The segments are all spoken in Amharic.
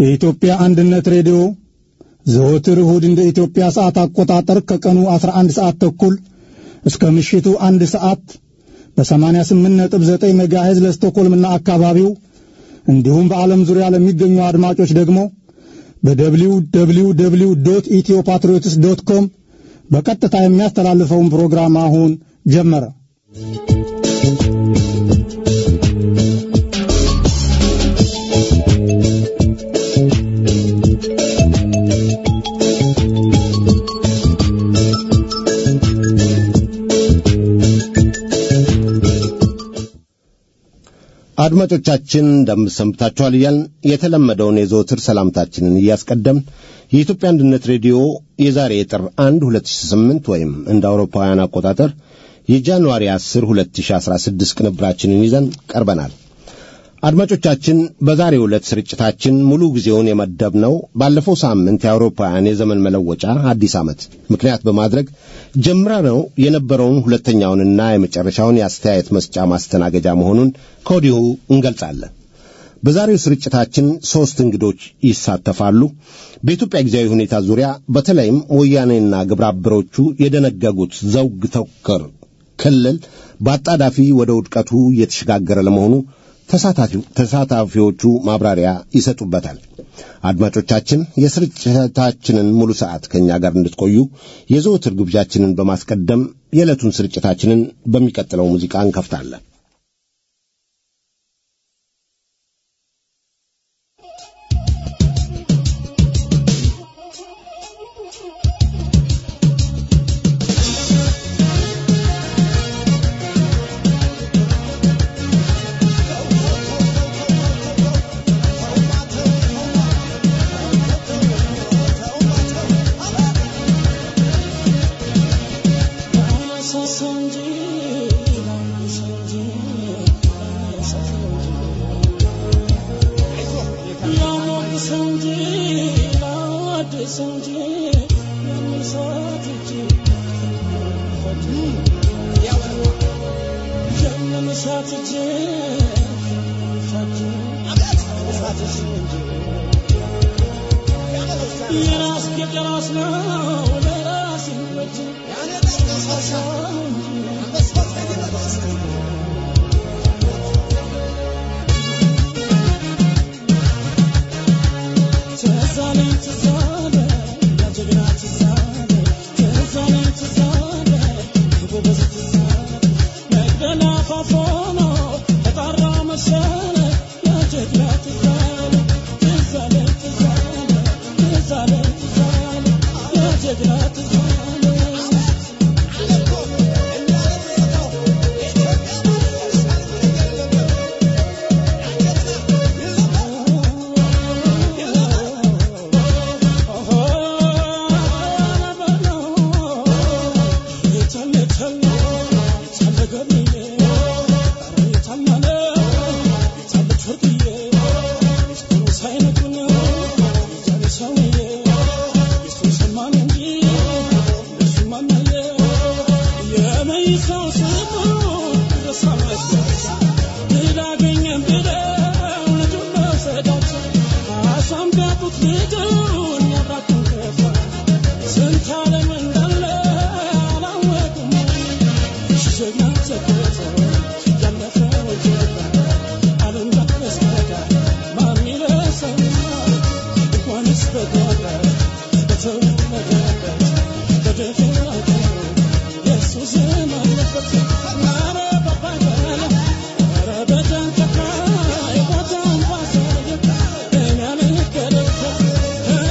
የኢትዮጵያ አንድነት ሬዲዮ ዘወትር እሁድ እንደ ኢትዮጵያ ሰዓት አቆጣጠር ከቀኑ 11 ሰዓት ተኩል እስከ ምሽቱ አንድ ሰዓት በ88.9 ሜጋሄዝ ለስቶኮልምና አካባቢው እንዲሁም በዓለም ዙሪያ ለሚገኙ አድማጮች ደግሞ በደብሊው ደብሊው ደብሊው ዶት ኢትዮ ፓትሪዮትስ ዶት ኮም በቀጥታ የሚያስተላልፈውን ፕሮግራም አሁን ጀመረ። አድማጮቻችን እንደምሰምታችኋል እያልን የተለመደውን የዘወትር ሰላምታችንን እያስቀደምን የኢትዮጵያ አንድነት ሬዲዮ የዛሬ የጥር 1 2008 ወይም እንደ አውሮፓውያን አቆጣጠር የጃንዋሪ 10 2016 ቅንብራችንን ይዘን ቀርበናል። አድማጮቻችን በዛሬው ዕለት ስርጭታችን ሙሉ ጊዜውን የመደብነው ባለፈው ሳምንት የአውሮፓውያን የዘመን መለወጫ አዲስ ዓመት ምክንያት በማድረግ ጀምረነው የነበረውን ሁለተኛውንና የመጨረሻውን የአስተያየት መስጫ ማስተናገጃ መሆኑን ከወዲሁ እንገልጻለን። በዛሬው ስርጭታችን ሦስት እንግዶች ይሳተፋሉ። በኢትዮጵያ ጊዜያዊ ሁኔታ ዙሪያ በተለይም ወያኔና ግብረ አበሮቹ የደነገጉት ዘውግ ተኮር ክልል በአጣዳፊ ወደ ውድቀቱ እየተሸጋገረ ለመሆኑ ተሳታፊዎቹ ማብራሪያ ይሰጡበታል። አድማጮቻችን የስርጭታችንን ሙሉ ሰዓት ከእኛ ጋር እንድትቆዩ የዘወትር ግብዣችንን በማስቀደም የዕለቱን ስርጭታችንን በሚቀጥለው ሙዚቃ እንከፍታለን። Thank you.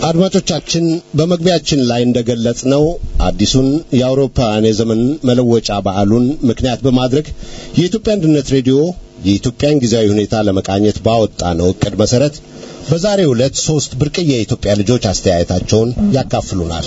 አድማጮቻችን በመግቢያችን ላይ እንደገለጽነው አዲሱን የአውሮፓውያን የዘመን መለወጫ በዓሉን ምክንያት በማድረግ የኢትዮጵያ አንድነት ሬዲዮ የኢትዮጵያን ጊዜያዊ ሁኔታ ለመቃኘት ባወጣ ነው እቅድ መሰረት በዛሬው ዕለት ሶስት ብርቅዬ የኢትዮጵያ ልጆች አስተያየታቸውን ያካፍሉናል።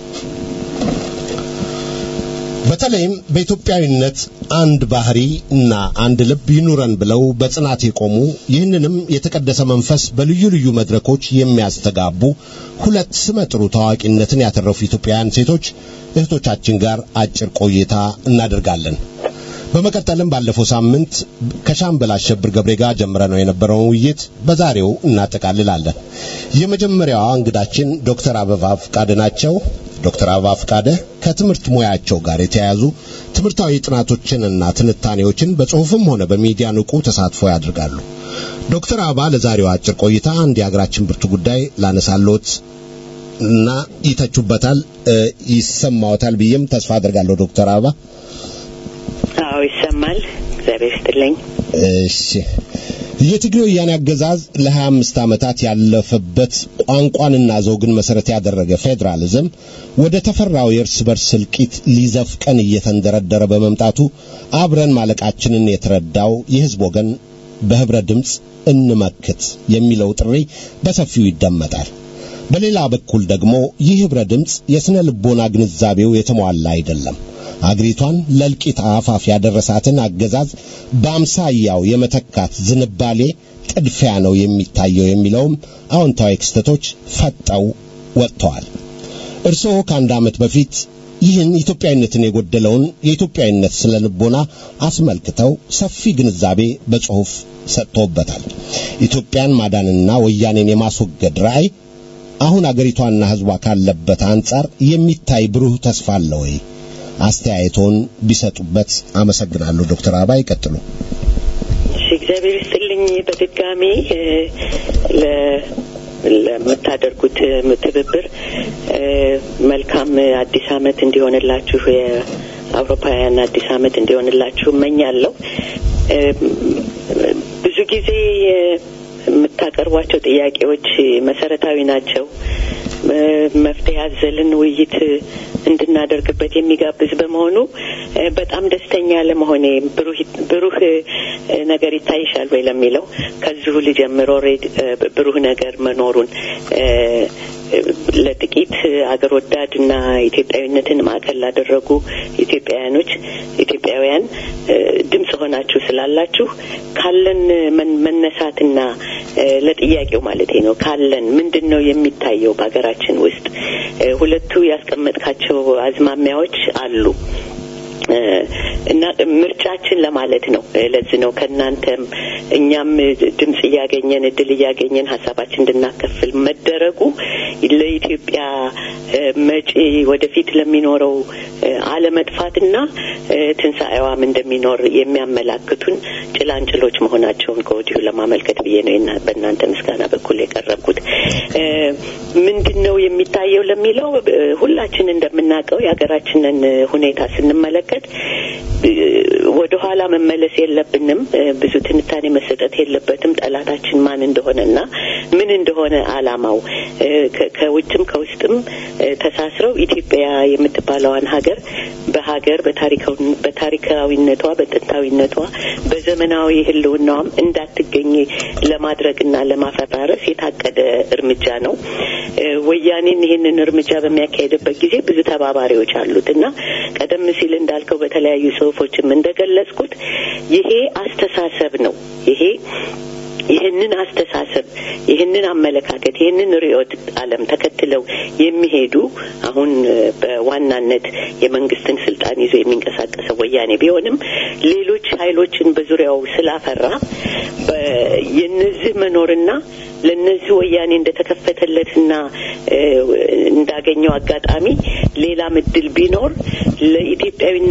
በተለይም በኢትዮጵያዊነት አንድ ባህሪ እና አንድ ልብ ይኑረን ብለው በጽናት የቆሙ ይህንንም የተቀደሰ መንፈስ በልዩ ልዩ መድረኮች የሚያስተጋቡ ሁለት ስመጥሩ ታዋቂነትን ያተረፉ ኢትዮጵያውያን ሴቶች እህቶቻችን ጋር አጭር ቆይታ እናደርጋለን። በመቀጠልም ባለፈው ሳምንት ከሻምበል አሸብር ገብሬ ጋር ጀምረነው የነበረውን ውይይት በዛሬው እናጠቃልላለን። የመጀመሪያዋ እንግዳችን ዶክተር አበባ ፍቃደ ናቸው። ዶክተር አበባ ፍቃደ ከትምህርት ሙያቸው ጋር የተያያዙ ትምህርታዊ ጥናቶችንና ትንታኔዎችን በጽሁፍም ሆነ በሚዲያ ንቁ ተሳትፎ ያደርጋሉ። ዶክተር አበባ ለዛሬው አጭር ቆይታ አንድ የሀገራችን ብርቱ ጉዳይ ላነሳሎት እና ይተቹበታል፣ ይሰማዎታል ብዬም ተስፋ አድርጋለሁ። ዶክተር አበባ አዎ ይሰማል። እግዚአብሔር ይስጥልኝ። እሺ የትግሬ ወያኔ አገዛዝ ለሀያ አምስት ዓመታት ያለፈበት ቋንቋንና ዘውግን መሰረት ያደረገ ፌዴራሊዝም ወደ ተፈራው የእርስ በርስ እልቂት ሊዘፍቀን እየተንደረደረ በመምጣቱ አብረን ማለቃችንን የተረዳው የሕዝብ ወገን በህብረ ድምፅ እንመክት የሚለው ጥሪ በሰፊው ይደመጣል። በሌላ በኩል ደግሞ ይህ ህብረ ድምፅ የሥነ ልቦና ግንዛቤው የተሟላ አይደለም። አገሪቷን ለእልቂት አፋፍ ያደረሳትን አገዛዝ በአምሳያው የመተካት ዝንባሌ ጥድፊያ ነው የሚታየው የሚለውም አዎንታዊ ክስተቶች ፈጠው ወጥተዋል። እርስዎ ከአንድ ዓመት በፊት ይህን ኢትዮጵያዊነትን የጎደለውን የኢትዮጵያዊነት ስነ ልቦና አስመልክተው ሰፊ ግንዛቤ በጽሑፍ ሰጥቶበታል። ኢትዮጵያን ማዳንና ወያኔን የማስወገድ ራዕይ አሁን አገሪቷና ሕዝቧ ካለበት አንጻር የሚታይ ብሩህ ተስፋ አለ ወይ? አስተያየቶን ቢሰጡበት አመሰግናለሁ። ዶክተር አበባ ይቀጥሉ። እሺ፣ እግዚአብሔር ይስጥልኝ። በድጋሚ ለምታደርጉት ትብብር መልካም አዲስ ዓመት እንዲሆንላችሁ የአውሮፓውያን አዲስ ዓመት እንዲሆንላችሁ እመኛለሁ። ብዙ ጊዜ የምታቀርቧቸው ጥያቄዎች መሰረታዊ ናቸው። መፍትሄ አዘልን ውይይት እንድናደርግበት የሚጋብዝ በመሆኑ በጣም ደስተኛ ለመሆኔ ብሩህ ነገር ይታይሻል ወይ ለሚለው ከዚሁ ልጀምር። ኦልሬዲ ብሩህ ነገር መኖሩን ለጥቂት አገር ወዳድና ኢትዮጵያዊነትን ማዕከል ላደረጉ ኢትዮጵያውያኖች ኢትዮጵያውያን ድምጽ ሆናችሁ ስላላችሁ ካለን መነሳትና ለጥያቄው ማለቴ ነው ካለን ምንድን ነው የሚታየው በሀገራችን ውስጥ ሁለቱ ያስቀመጥካቸው አዝማሚያዎች አሉ እና ምርጫችን ለማለት ነው። ለዚህ ነው ከእናንተም እኛም ድምጽ እያገኘን እድል እያገኘን ሀሳባችን እንድናከፍል መደረጉ ለኢትዮጵያ መጪ ወደፊት ለሚኖረው አለመጥፋትና ትንሣኤዋም እንደሚኖር የሚያመላክቱን ጭላንጭሎች መሆናቸውን ከወዲሁ ለማመልከት ብዬ ነው በእናንተ ምስጋና በኩል የቀረብኩት። ምንድን ነው የሚታየው ለሚለው ሁላችን እንደምናውቀው የሀገራችንን ሁኔታ ስንመለከት ወደ ኋላ መመለስ የለብንም። ብዙ ትንታኔ መሰጠት የለበትም። ጠላታችን ማን እንደሆነና ምን እንደሆነ አላማው ከውጭም ከውስጥም ተሳስረው ኢትዮጵያ የምትባለዋን ሀገር በሀገር በታሪካዊነቷ፣ በጥንታዊነቷ፣ በዘመናዊ ሕልውናዋም እንዳትገኝ ለማድረግና ለማፈራረስ የታቀደ እርምጃ ነው። ወያኔን ይህንን እርምጃ በሚያካሄድበት ጊዜ ብዙ ተባባሪዎች አሉት እና ቀደም ሲል እንዳልከው በተለያዩ ጽሁፎችም እንደገለጽኩት ይሄ አስተሳሰብ ነው። ይሄ ይህንን አስተሳሰብ ይህንን አመለካከት ይህንን ርዕዮተ ዓለም ተከትለው የሚሄዱ አሁን በዋናነት የመንግስትን ስልጣን ይዞ የሚንቀሳቀሰው ወያኔ ቢሆንም ሌሎች ኃይሎችን በዙሪያው ስላፈራ የነዚህ መኖርና ለነዚህ ወያኔ እንደተከፈተለትና እንዳገኘው አጋጣሚ ሌላ ምድል ቢኖር ለኢትዮጵያዊነት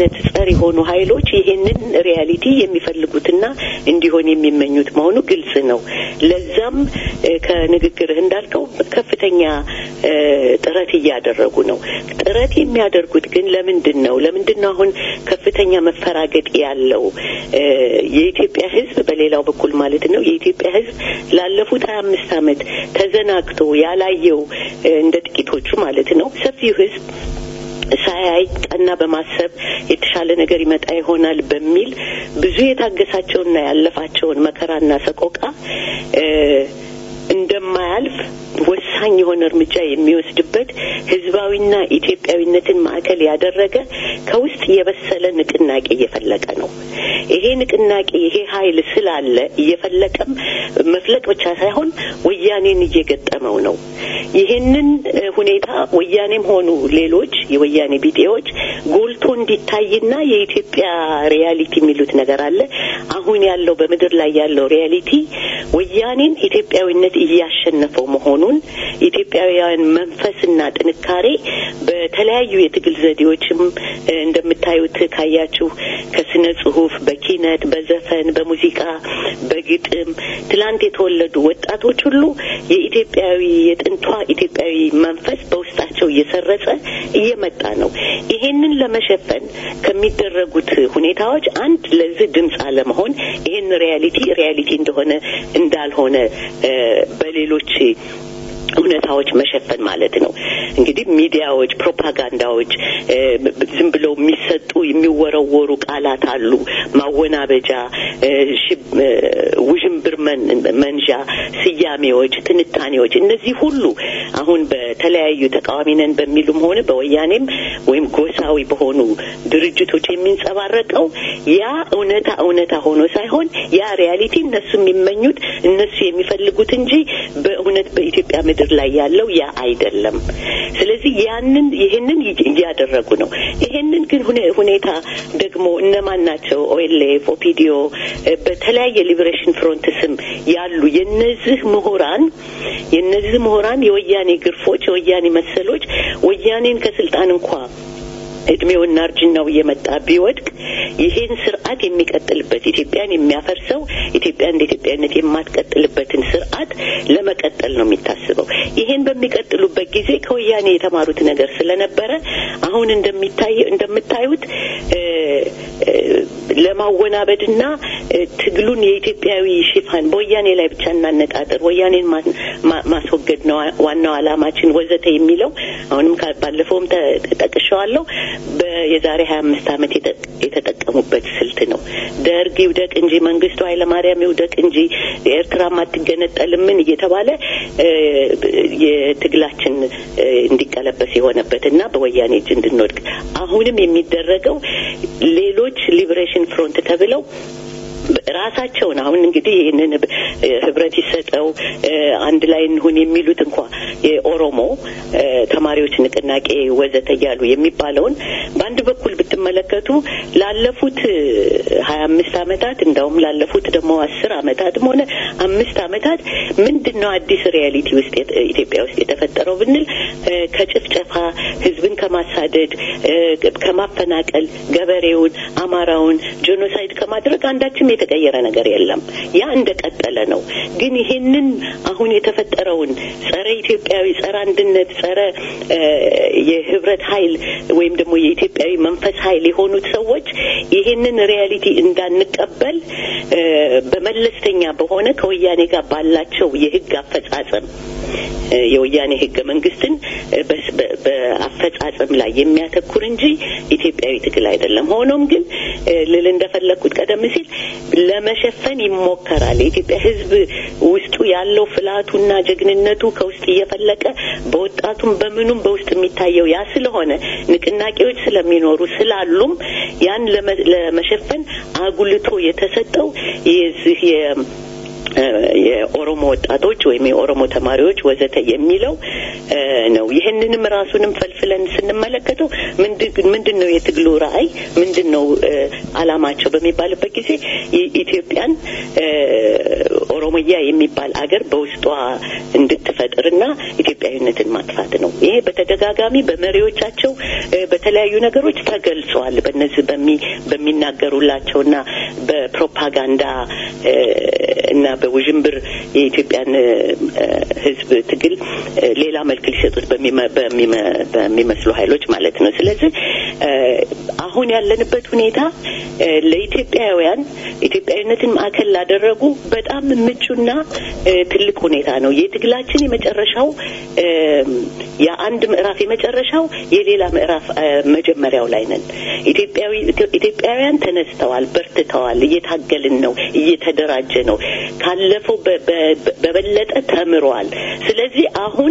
የኢትዮጵያዊነት ጸር የሆኑ ኃይሎች ይሄንን ሪያሊቲ የሚፈልጉትና እንዲሆን የሚመኙት መሆኑ ግልጽ ነው። ለዛም ከንግግርህ እንዳልከው ከፍተኛ ጥረት እያደረጉ ነው። ጥረት የሚያደርጉት ግን ለምንድን ነው? ለምንድን ነው አሁን ከፍተኛ መፈራገጥ ያለው? የኢትዮጵያ ሕዝብ በሌላው በኩል ማለት ነው የኢትዮጵያ ሕዝብ ላለፉት ሀያ አምስት ዓመት ተዘናግቶ ያላየው እንደ ጥቂቶቹ ማለት ነው ሰፊው ሕዝብ ሳያይ ቀና በማሰብ የተሻለ ነገር ይመጣ ይሆናል በሚል ብዙ የታገሳቸውና ያለፋቸውን መከራና ሰቆቃ እንደማያልፍ ወሳኝ የሆነ እርምጃ የሚወስድበት ህዝባዊና ኢትዮጵያዊነትን ማዕከል ያደረገ ከውስጥ የበሰለ ንቅናቄ እየፈለቀ ነው። ይሄ ንቅናቄ ይሄ ኃይል ስላለ እየፈለቀም መፍለቅ ብቻ ሳይሆን ወያኔን እየገጠመው ነው። ይህንን ሁኔታ ወያኔም ሆኑ ሌሎች የወያኔ ቢጤዎች ጎልቶ እንዲታይና የኢትዮጵያ ሪያሊቲ የሚሉት ነገር አለ። አሁን ያለው በምድር ላይ ያለው ሪያሊቲ ወያኔን ኢትዮጵያዊነት እያሸነፈው መሆኑን ኢትዮጵያውያን መንፈስና ጥንካሬ በተለያዩ የትግል ዘዴዎችም እንደምታዩት ካያችሁ ከስነ ጽሁፍ፣ በኪነት፣ በዘፈን፣ በሙዚቃ፣ በግጥም ትላንት የተወለዱ ወጣቶች ሁሉ የኢትዮጵያዊ የጥንቷ ኢትዮጵያዊ መንፈስ በውስጣቸው እየሰረጸ እየመጣ ነው። ይሄንን ለመሸፈን ከሚደረጉት ሁኔታዎች አንድ ለዚህ ድምፅ አለመሆን ይሄን ሪያሊቲ ሪያሊቲ እንደሆነ እንዳልሆነ በሌሎች እውነታዎች መሸፈን ማለት ነው። እንግዲህ ሚዲያዎች፣ ፕሮፓጋንዳዎች ዝም ብለው የሚሰጡ የሚወረወሩ ቃላት አሉ። ማወናበጃ፣ ውዥንብር መንዣ፣ ስያሜዎች፣ ትንታኔዎች እነዚህ ሁሉ አሁን በተለያዩ ተቃዋሚ ነን በሚሉም ሆነ በወያኔም ወይም ጎሳዊ በሆኑ ድርጅቶች የሚንጸባረቀው ያ እውነታ እውነታ ሆኖ ሳይሆን ያ ሪያሊቲ እነሱ የሚመኙት እነሱ የሚፈልጉት እንጂ በእውነት በኢትዮጵያ ምድር ላይ ያለው ያ አይደለም። ስለዚህ ያንን ይህንን እያደረጉ ነው። ይህንን ግን ሁኔታ ደግሞ እነማን ናቸው? ኦኤልኤፍ፣ ኦፒዲዮ በተለያየ ሊበሬሽን ፍሮንት ስም ያሉ የነዚህ ምሁራን የነዚህ ምሁራን የወያኔ ግርፎች የወያኔ መሰሎች ወያኔን ከስልጣን እንኳ እድሜውና እርጅናው እየመጣ ቢወድቅ ይህን ስርዓት የሚቀጥልበት ኢትዮጵያን የሚያፈርሰው ኢትዮጵያ እንደ ኢትዮጵያነት የማትቀጥልበትን ስርዓት ለመቀጠል ነው የሚታስበው። ይህን በሚቀጥሉበት ጊዜ ከወያኔ የተማሩት ነገር ስለነበረ አሁን እንደሚታየው እንደምታዩት ለማወናበድና ትግሉን የኢትዮጵያዊ ሽፋን በወያኔ ላይ ብቻ እናነጣጠር፣ ወያኔን ማስወገድ ነው ዋናው አላማችን ወዘተ የሚለው አሁንም ባለፈውም ጠቅሸዋለሁ የዛሬ ሀያ አምስት ዓመት የተጠቀሙበት ስልት ነው። ደርግ ይውደቅ እንጂ መንግስቱ ኃይለማርያም ይውደቅ እንጂ ኤርትራም አትገነጠልምን እየተባለ የትግላችን እንዲቀለበስ የሆነበት እና በወያኔ እጅ እንድንወድቅ አሁንም የሚደረገው ሌሎች ሊበሬሽን ፍሮንት ተብለው ራሳቸውን አሁን እንግዲህ ይህንን ህብረት ይሰጠው አንድ ላይ እንሁን የሚሉት እንኳ የኦሮሞ ተማሪዎች ንቅናቄ ወዘተ እያሉ የሚባለውን በአንድ በኩል ብትመለከቱ ላለፉት ሀያ አምስት አመታት እንዳውም ላለፉት ደግሞ አስር አመታትም ሆነ አምስት አመታት ምንድን ነው አዲስ ሪያሊቲ ውስጥ ኢትዮጵያ ውስጥ የተፈጠረው ብንል ከጭፍጨፋ ህዝብን ከማሳደድ ከማፈናቀል ገበሬውን አማራውን ጄኖሳይድ ከማድረግ አንዳችም የተቀየረ ነገር የለም። ያ እንደቀጠለ ነው። ግን ይሄንን አሁን የተፈጠረውን ጸረ ኢትዮጵያዊ፣ ጸረ አንድነት፣ ጸረ የህብረት ኃይል ወይም ደግሞ የኢትዮጵያዊ መንፈስ ኃይል የሆኑት ሰዎች ይሄንን ሪያሊቲ እንዳንቀበል በመለስተኛ በሆነ ከወያኔ ጋር ባላቸው የህግ አፈጻጸም የወያኔ ህገ መንግስትን በአፈጻጸም ላይ የሚያተኩር እንጂ ኢትዮጵያዊ ትግል አይደለም። ሆኖም ግን ልል እንደፈለግኩት ቀደም ሲል ለመሸፈን ይሞከራል። የኢትዮጵያ ህዝብ ውስጡ ያለው ፍላቱና ጀግንነቱ ከውስጥ እየፈለቀ በወጣቱም በምኑም በውስጥ የሚታየው ያ ስለሆነ ንቅናቄዎች ስለሚኖሩ ስላሉም ያን ለመሸፈን አጉልቶ የተሰጠው የዚህ የኦሮሞ ወጣቶች ወይም የኦሮሞ ተማሪዎች ወዘተ የሚለው ነው። ይህንንም ራሱንም ፈልፍለን ስንመለከተው ምንድን ነው የትግሉ ራዕይ፣ ምንድን ነው አላማቸው በሚባልበት ጊዜ ኢትዮጵያን ኦሮሞያ የሚባል አገር በውስጧ እንድትፈጥርና ኢትዮጵያዊነትን ማጥፋት ነው። ይሄ በተደጋጋሚ በመሪዎቻቸው በተለያዩ ነገሮች ተገልጿል። በነዚህ በሚናገሩላቸውና በፕሮፓጋንዳ እና በውዥንብር የኢትዮጵያን ሕዝብ ትግል ሌላ መልክ ሊሰጡት በሚመስሉ ኃይሎች ማለት ነው። ስለዚህ አሁን ያለንበት ሁኔታ ለኢትዮጵያውያን ኢትዮጵያዊነትን ማዕከል ላደረጉ በጣም ምቹና ትልቅ ሁኔታ ነው። የትግላችን የመጨረሻው የአንድ ምዕራፍ የመጨረሻው የሌላ ምዕራፍ መጀመሪያው ላይ ነን። ኢትዮጵያውያን ተነስተዋል፣ በርትተዋል፣ እየታገልን ነው፣ እየተደራጀ ነው። ካለፈው በበለጠ ተምሯል። ስለዚህ አሁን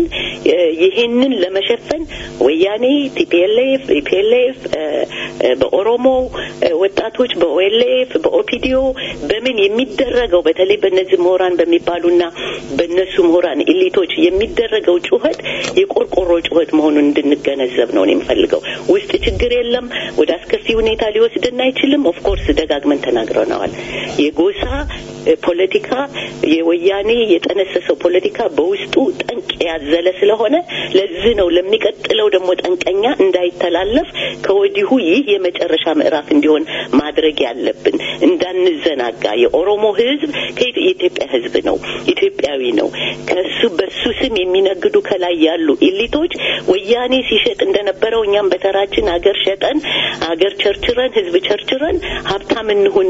ይሄንን ለመሸፈን ወያኔ፣ ቲፒኤልኤፍ፣ ኢፒኤልኤፍ በኦሮሞ ወጣቶች በኦኤልኤፍ በኦፒዲዮ በምን የሚደረገው በተለይ በእነዚህ ምሁራን በሚባሉና በእነሱ ምሁራን ኤሊቶች የሚደረገው ጩኸት የቆርቆሮ ጩኸት መሆኑን እንድንገነዘብ ነው የምፈልገው። ውስጥ ችግር የለም፣ ወደ አስከፊ ሁኔታ ሊወስድን አይችልም። ኦፍኮርስ ደጋግመን ተናግረነዋል። የጎሳ ፖለቲካ የወያኔ የጠነሰሰው ፖለቲካ በውስጡ ጠንቅ ያዘለ ስለሆነ ለዚህ ነው ለሚቀጥለው ደግሞ ጠንቀኛ እንዳይተላለፍ ከወዲሁ ይህ የመጨረሻ ምዕራፍ እንዲሆን ማድረግ ያለብን እንዳንዘናጋ። የኦሮሞ ሕዝብ የኢትዮጵያ ሕዝብ ነው፣ ኢትዮጵያዊ ነው። ከሱ በሱ ስም የሚነግዱ ከላይ ያሉ ኢሊቶች ወያኔ ሲሸጥ እንደነበረው እኛም በተራችን አገር ሸጠን አገር ቸርችረን ሕዝብ ቸርችረን ሀብታም እንሁን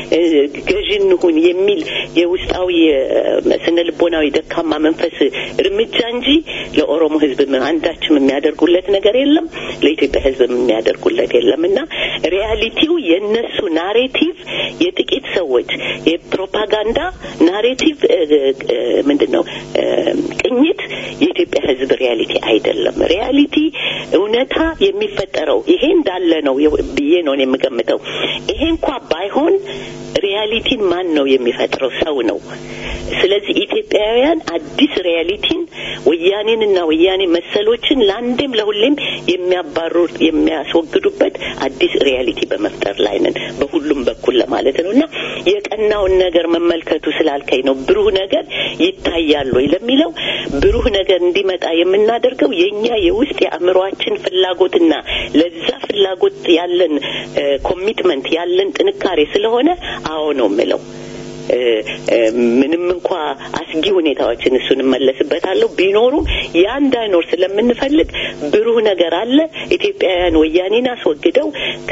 ገዥ እንሁን የሚል የውስጣዊ ስነ ልቦናዊ ደካማ መንፈስ እርምጃ እንጂ ለኦሮሞ ህዝብ አንዳችም የሚያደርጉለት ነገር የለም፣ ለኢትዮጵያ ህዝብ የሚያደርጉለት የለም እና ሪያሊቲው የእነሱ ናሬቲቭ የጥቂት ሰዎች የፕሮፓጋንዳ ናሬቲቭ ምንድን ነው ቅኝት የኢትዮጵያ ህዝብ ሪያሊቲ አይደለም። ሪያሊቲ እውነታ የሚፈጠረው ይሄ እንዳለ ነው ብዬ ነው የምገምተው። ይሄ እንኳ ባይሆን ሪያሊቲን ማን ነው የሚፈጥረው? ሰው ነው። ስለዚህ ኢትዮጵያውያን አዲስ ሪያሊቲን ወያኔንና ወያኔ መሰሎችን ለአንዴም ለሁሌም የሚያባሩር የሚያስወግዱበት አዲስ ሪያሊቲ በመፍጠር ላይ ነን በሁሉም በኩል ለማለት ነው እና የቀናውን ነገር መመልከቱ ስላልከኝ ነው ብሩህ ነገር ይታያል ወይ ለሚለው ብሩህ ነገር እንዲመጣ የምናደርገው የእኛ የውስጥ የአእምሯችን ፍላጎትና ለዛ ፍላጎት ያለን ኮሚትመንት ያለን ጥንካሬ ስለሆነ አዎ ነው የምለው። ምንም እንኳ አስጊ ሁኔታዎችን እሱን እመለስበታለሁ ቢኖሩም ያ እንዳይኖር ስለምንፈልግ ብሩህ ነገር አለ። ኢትዮጵያውያን ወያኔን አስወግደው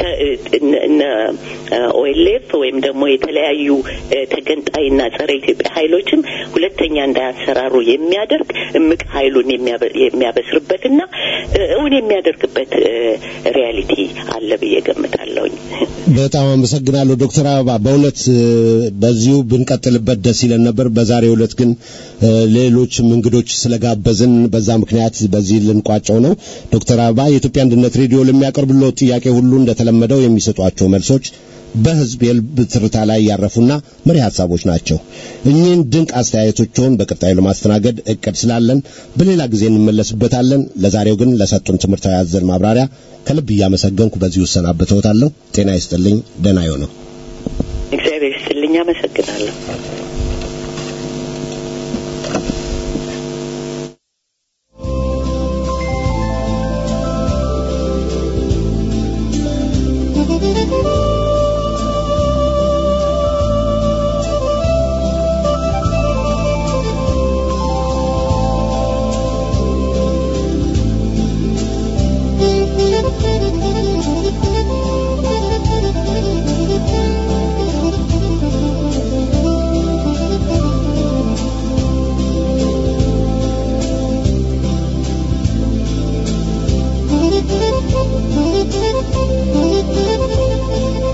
ኦኤልኤፍ ወይም ደግሞ የተለያዩ ተገንጣይና ጸረ ኢትዮጵያ ኃይሎችም ሁለተኛ እንዳያሰራሩ የሚያደርግ እምቅ ኃይሉን የሚያበስርበትና እውን የሚያደርግበት ሪያሊቲ አለ ብዬ ገምታለሁኝ። በጣም አመሰግናለሁ ዶክተር አበባ በእውነት በዚሁ ብንቀጥልበት ደስ ይለን ነበር። በዛሬው ዕለት ግን ሌሎችም እንግዶች ስለጋበዝን በዛ ምክንያት በዚህ ልንቋጨው ነው። ዶክተር አበባ የኢትዮጵያ አንድነት ሬዲዮ ለሚያቀርብለው ጥያቄ ሁሉ እንደተለመደው የሚሰጧቸው መልሶች በህዝብ የልብ ትርታ ላይ ያረፉና መሪ ሀሳቦች ናቸው። እኚህን ድንቅ አስተያየቶችን በቀጣዩ ለማስተናገድ እቅድ ስላለን በሌላ ጊዜ እንመለስበታለን። ለዛሬው ግን ለሰጡን ትምህርታዊ አዘል ማብራሪያ ከልብ እያመሰገንኩ በዚሁ እሰናበተዎታለሁ። ጤና ይስጥልኝ። ደህና ይሁኑ። እግዚአብሔር ይስጥልኝ። አመሰግናለሁ። Thank you.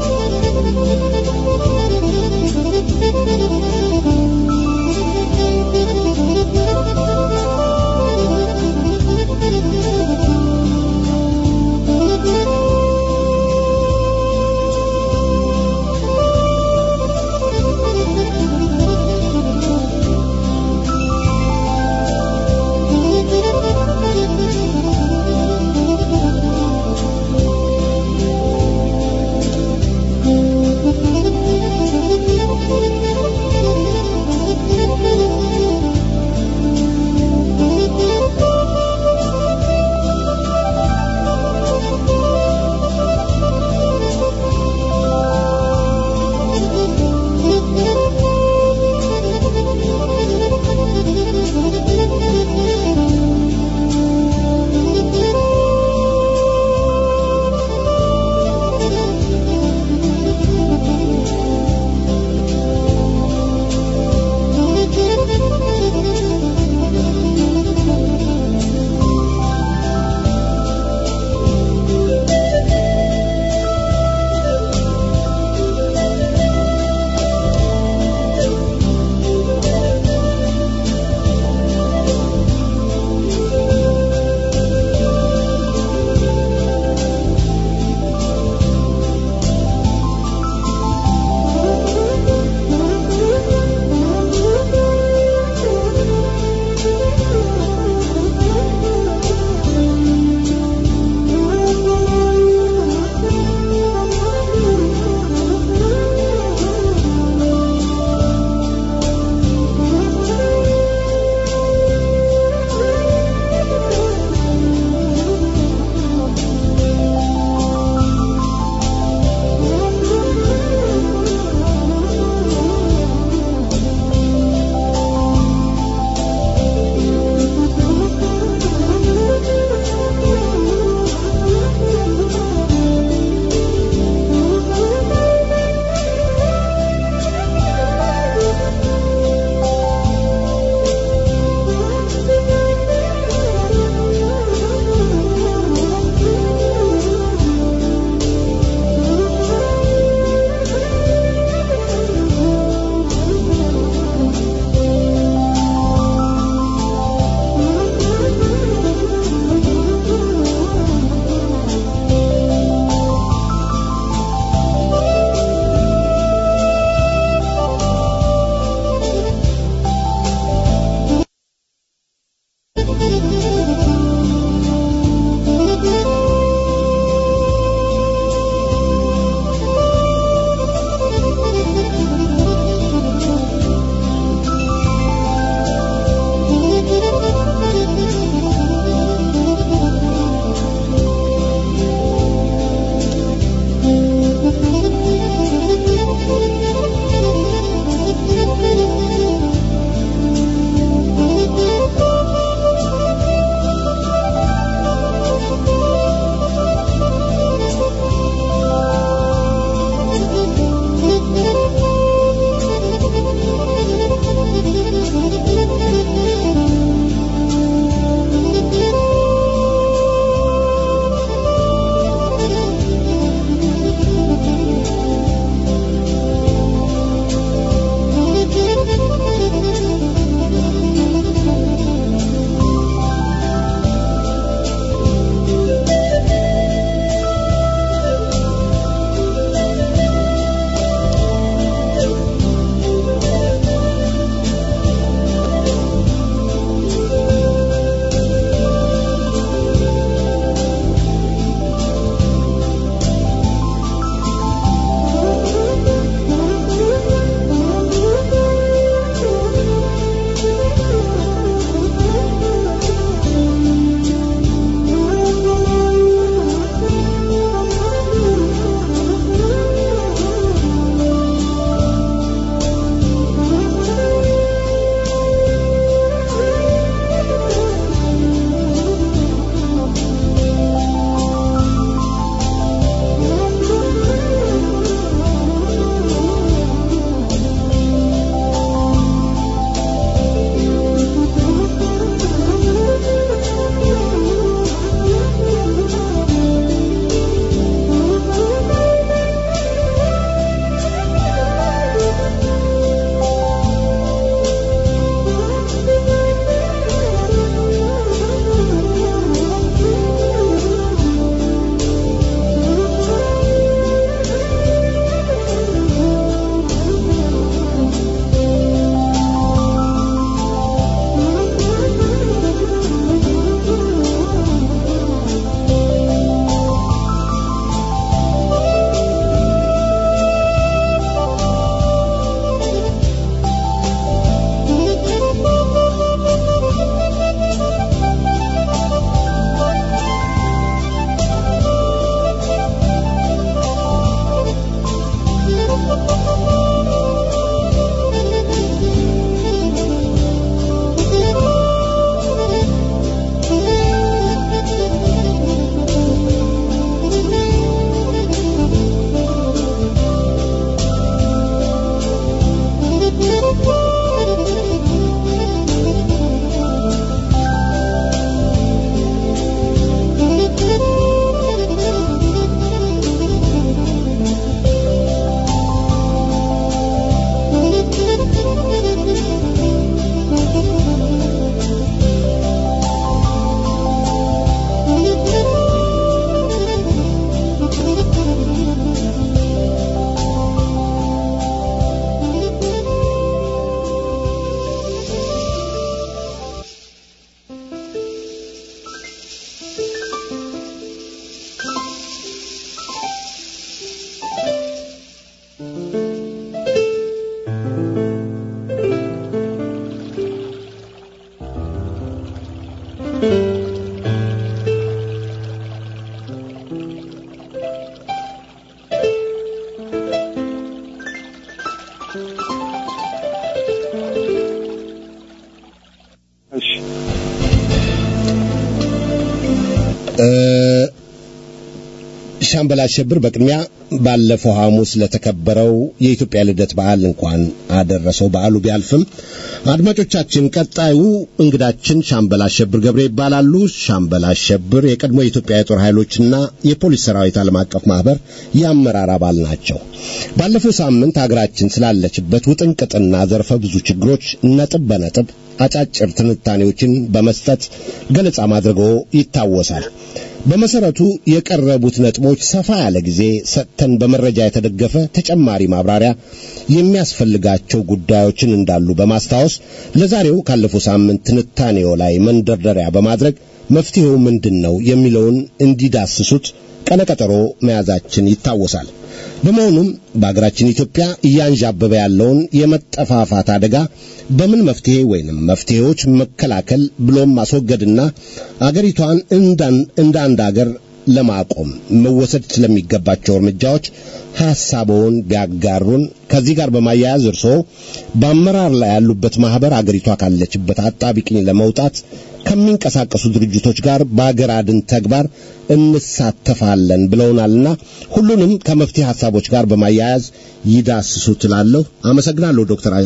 ሻምበል አሸብር በቅድሚያ ባለፈው ሐሙስ ለተከበረው የኢትዮጵያ ልደት በዓል እንኳን አደረሰው። በዓሉ ቢያልፍም አድማጮቻችን፣ ቀጣዩ እንግዳችን ሻምበል አሸብር ገብሬ ይባላሉ። ሻምበል አሸብር የቀድሞ የኢትዮጵያ የጦር ኃይሎችና የፖሊስ ሰራዊት ዓለም አቀፍ ማህበር የአመራር አባል ናቸው። ባለፈው ሳምንት ሀገራችን ስላለችበት ውጥንቅጥና ዘርፈ ብዙ ችግሮች ነጥብ በነጥብ አጫጭር ትንታኔዎችን በመስጠት ገለጻ ማድረገው ይታወሳል። በመሰረቱ የቀረቡት ነጥቦች ሰፋ ያለ ጊዜ ሰጥተን በመረጃ የተደገፈ ተጨማሪ ማብራሪያ የሚያስፈልጋቸው ጉዳዮችን እንዳሉ በማስታወስ ለዛሬው ካለፈው ሳምንት ትንታኔው ላይ መንደርደሪያ በማድረግ መፍትሄው ምንድን ነው የሚለውን እንዲዳስሱት ቀነቀጠሮ መያዛችን ይታወሳል። በመሆኑም በአገራችን ኢትዮጵያ እያንዣበበ ያለውን የመጠፋፋት አደጋ በምን መፍትሄ ወይንም መፍትሄዎች መከላከል ብሎም ማስወገድና አገሪቷን እንደ አንድ አገር ለማቆም መወሰድ ስለሚገባቸው እርምጃዎች ሐሳቦውን ቢያጋሩን። ከዚህ ጋር በማያያዝ እርስዎ በአመራር ላይ ያሉበት ማህበር አገሪቷ ካለችበት አጣቢቅኝ ለመውጣት ከሚንቀሳቀሱ ድርጅቶች ጋር በአገር አድን ተግባር እንሳተፋለን ብለውናልና ሁሉንም ከመፍትሄ ሐሳቦች ጋር በማያያዝ ይዳስሱ ትላለሁ። አመሰግናለሁ ዶክተር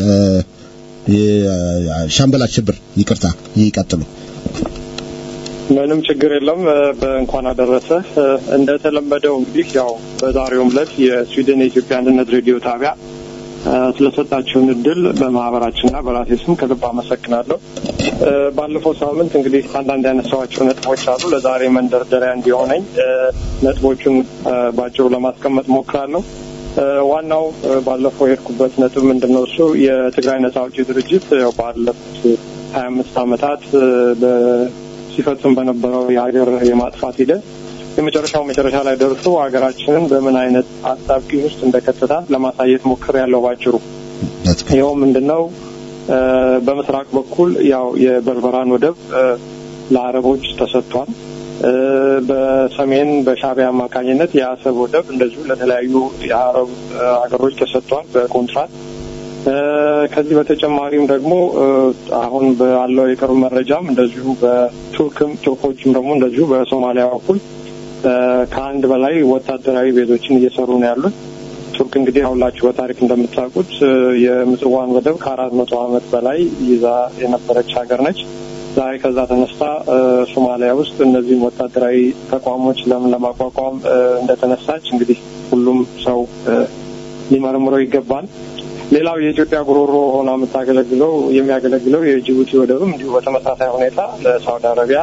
ሻምበል አሸብር ይቅርታ፣ ይቀጥሉ። ምንም ችግር የለም። በእንኳን አደረሰ። እንደተለመደው እንግዲህ ያው በዛሬውም ዕለት የስዊድን የኢትዮጵያ አንድነት ሬዲዮ ጣቢያ ስለሰጣችሁን እድል በማህበራችንና በራሴ ስም ከልብ አመሰግናለሁ። ባለፈው ሳምንት እንግዲህ አንዳንድ ያነሳኋቸው ነጥቦች አሉ። ለዛሬ መንደርደሪያ እንዲሆነኝ ነጥቦቹን ባጭሩ ለማስቀመጥ ሞክራለሁ። ዋናው ባለፈው የሄድኩበት ነጥብ ምንድን ነው? እሱ የትግራይ ነጻ አውጪ ድርጅት ባለፉት ሀያ አምስት ዓመታት ሲፈጽም በነበረው የሀገር የማጥፋት ሂደት የመጨረሻው መጨረሻ ላይ ደርሶ ሀገራችንን በምን አይነት አጣብቂኝ ውስጥ እንደከተታት ለማሳየት ሞክር ያለው ባጭሩ። ይኸው ምንድን ነው? በምስራቅ በኩል ያው የበርበራን ወደብ ለአረቦች ተሰጥቷል። በሰሜን በሻዕቢያ አማካኝነት የአሰብ ወደብ እንደዚሁ ለተለያዩ የአረብ ሀገሮች ተሰጥቷል በኮንትራት። ከዚህ በተጨማሪም ደግሞ አሁን ባለው የቅርብ መረጃም እንደዚሁ በቱርክም ቱርኮችም ደግሞ እንደዚሁ በሶማሊያ በኩል ከአንድ በላይ ወታደራዊ ቤዞችን እየሰሩ ነው ያሉት። ቱርክ እንግዲህ ሁላችሁ በታሪክ እንደምታውቁት የምጽዋን ወደብ ከአራት መቶ ዓመት በላይ ይዛ የነበረች ሀገር ነች። ዛሬ ከዛ ተነስታ ሶማሊያ ውስጥ እነዚህም ወታደራዊ ተቋሞች ለምን ለማቋቋም እንደተነሳች እንግዲህ ሁሉም ሰው ሊመረምረው ይገባል። ሌላው የኢትዮጵያ ጉሮሮ ሆና የምታገለግለው የሚያገለግለው የጅቡቲ ወደብም እንዲሁ በተመሳሳይ ሁኔታ ለሳውዲ አረቢያ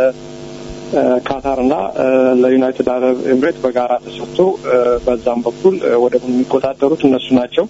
ካታርና ለዩናይትድ አረብ ኤምሬት በጋራ ተሰጥቶ በዛም በኩል ወደቡን የሚቆጣጠሩት እነሱ ናቸው።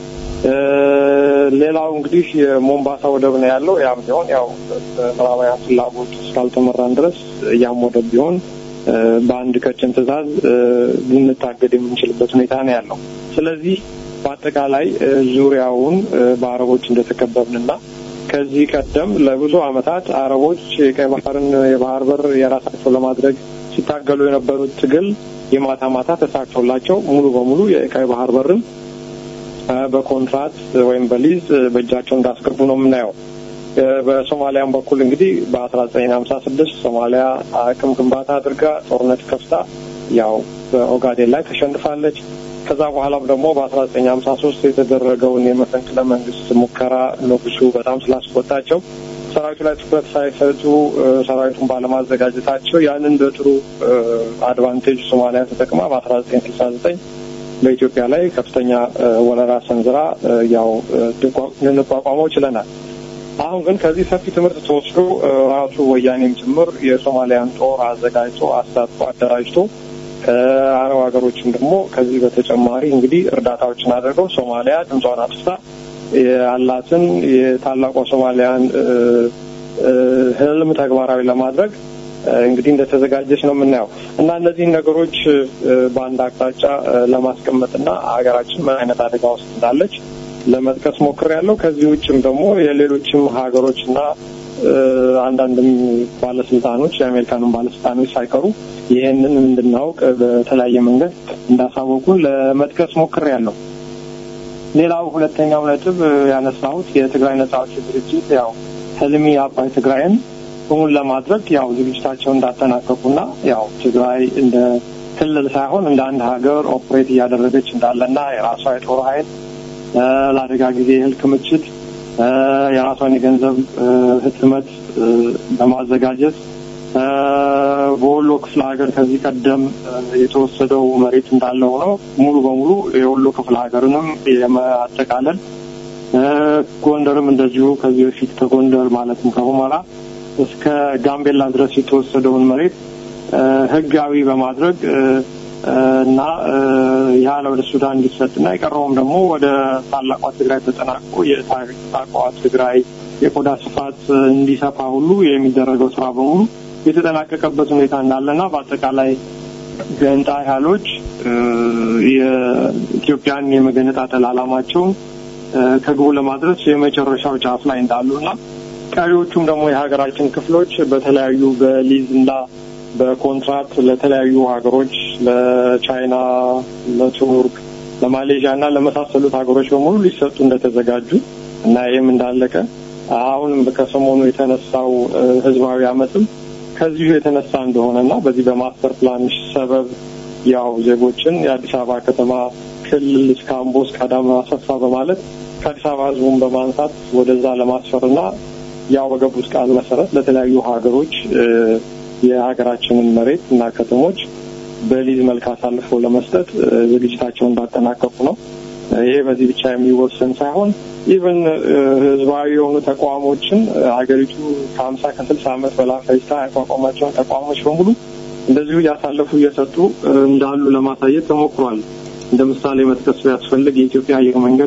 ሌላው እንግዲህ የሞምባሳ ወደብ ነው ያለው። ያም ቢሆን ያው በምዕራባውያን ፍላጎት እስካልተመራን ድረስ ያም ወደብ ቢሆን በአንድ ቀጭን ትዕዛዝ ልንታገድ የምንችልበት ሁኔታ ነው ያለው። ስለዚህ በአጠቃላይ ዙሪያውን በአረቦች እንደተከበብንና ከዚህ ቀደም ለብዙ ዓመታት አረቦች የቀይ ባህርን የባህር በር የራሳቸው ለማድረግ ሲታገሉ የነበሩት ትግል የማታ ማታ ተሳክቶላቸው ሙሉ በሙሉ የቀይ ባህር በርን በኮንትራት ወይም በሊዝ በእጃቸው እንዳስገቡ ነው የምናየው። በሶማሊያም በኩል እንግዲህ በአስራ ዘጠኝ ሀምሳ ስድስት ሶማሊያ አቅም ግንባታ አድርጋ ጦርነት ከፍታ ያው በኦጋዴን ላይ ተሸንፋለች። ከዛ በኋላም ደግሞ በአስራ ዘጠኝ ሀምሳ ሶስት የተደረገውን የመፈንቅለ መንግስት ሙከራ ንጉሱ በጣም ስላስቆጣቸው ሰራዊቱ ላይ ትኩረት ሳይሰጡ ሰራዊቱን ባለማዘጋጀታቸው ያንን በጥሩ አድቫንቴጅ ሶማሊያ ተጠቅማ በአስራ ዘጠኝ ስልሳ ዘጠኝ በኢትዮጵያ ላይ ከፍተኛ ወረራ ሰንዝራ ያው ልንቋቋመው ችለናል። አሁን ግን ከዚህ ሰፊ ትምህርት ተወስዶ ራሱ ወያኔም ጭምር የሶማሊያን ጦር አዘጋጅቶ አስታጥቆ አደራጅቶ ከአረብ ሀገሮችም ደግሞ ከዚህ በተጨማሪ እንግዲህ እርዳታዎችን አድርገው ሶማሊያ ድምጿን አጥፍታ ያላትን የታላቋ ሶማሊያን ህልም ተግባራዊ ለማድረግ እንግዲህ እንደተዘጋጀች ነው የምናየው እና እነዚህን ነገሮች በአንድ አቅጣጫ ለማስቀመጥና ሀገራችን ምን አይነት አደጋ ውስጥ እንዳለች ለመጥቀስ ሞክሬያለሁ። ከዚህ ውጭም ደግሞ የሌሎችም ሀገሮችና አንዳንድም ባለስልጣኖች የአሜሪካንም ባለስልጣኖች ሳይቀሩ ይህንን እንድናውቅ በተለያየ መንገድ እንዳሳወቁን ለመጥቀስ ሞክሬያለሁ። ሌላው ሁለተኛው ነጥብ ያነሳሁት የትግራይ ነጻ አውጪ ድርጅት ያው ህልሚ አባይ ትግራይን እውን ለማድረግ ያው ዝግጅታቸውን እንዳጠናቀቁና ያው ትግራይ እንደ ክልል ሳይሆን እንደ አንድ ሀገር ኦፕሬት እያደረገች እንዳለና የራሷ የጦር ኃይል ለአደጋ ጊዜ እህል ክምችት የራሷን የገንዘብ ህትመት በማዘጋጀት በወሎ ክፍለ ሀገር ከዚህ ቀደም የተወሰደው መሬት እንዳለ ሆኖ ሙሉ በሙሉ የወሎ ክፍለ ሀገርንም የማጠቃለል ጎንደርም እንደዚሁ ከዚህ በፊት ከጎንደር ማለትም ከሁመራ እስከ ጋምቤላ ድረስ የተወሰደውን መሬት ህጋዊ በማድረግ እና ያለ ወደ ሱዳን እንዲሰጥና የቀረውም ደግሞ ወደ ታላቋ ትግራይ ተጠናቅቆ የታላቋ ትግራይ የቆዳ ስፋት እንዲሰፋ ሁሉ የሚደረገው ስራ በሙሉ የተጠናቀቀበት ሁኔታ እንዳለና በአጠቃላይ ገንጣይ ኃይሎች የኢትዮጵያን የመገነጣጠል ዓላማቸውን ከግቡ ለማድረስ የመጨረሻው ጫፍ ላይ እንዳሉና ቀሪዎቹም ደግሞ የሀገራችን ክፍሎች በተለያዩ በሊዝ እና በኮንትራት ለተለያዩ ሀገሮች ለቻይና፣ ለቱርክ፣ ለማሌዥያ እና ለመሳሰሉት ሀገሮች በሙሉ ሊሰጡ እንደተዘጋጁ እና ይህም እንዳለቀ አሁንም ከሰሞኑ የተነሳው ህዝባዊ አመፅም ከዚሁ የተነሳ እንደሆነ እና በዚህ በማስተር ፕላን ሰበብ ያው ዜጎችን የአዲስ አበባ ከተማ ክልል እስከ አምቦ እስከ አዳማ አሰፋ በማለት ከአዲስ አበባ ህዝቡን በማንሳት ወደዛ ለማስፈርና ያው በገቡት ቃል መሰረት ለተለያዩ ሀገሮች የሀገራችንን መሬት እና ከተሞች በሊዝ መልክ አሳልፈው ለመስጠት ዝግጅታቸውን እንዳጠናቀቁ ነው። ይሄ በዚህ ብቻ የሚወሰን ሳይሆን ኢቨን ህዝባዊ የሆኑ ተቋሞችን ሀገሪቱ ከሀምሳ ከስልሳ ዓመት በላይ ፈጅታ ያቋቋማቸውን ተቋሞች በሙሉ እንደዚሁ እያሳለፉ እየሰጡ እንዳሉ ለማሳየት ተሞክሯል። እንደ ምሳሌ መጥቀስ ቢያስፈልግ የኢትዮጵያ አየር መንገድ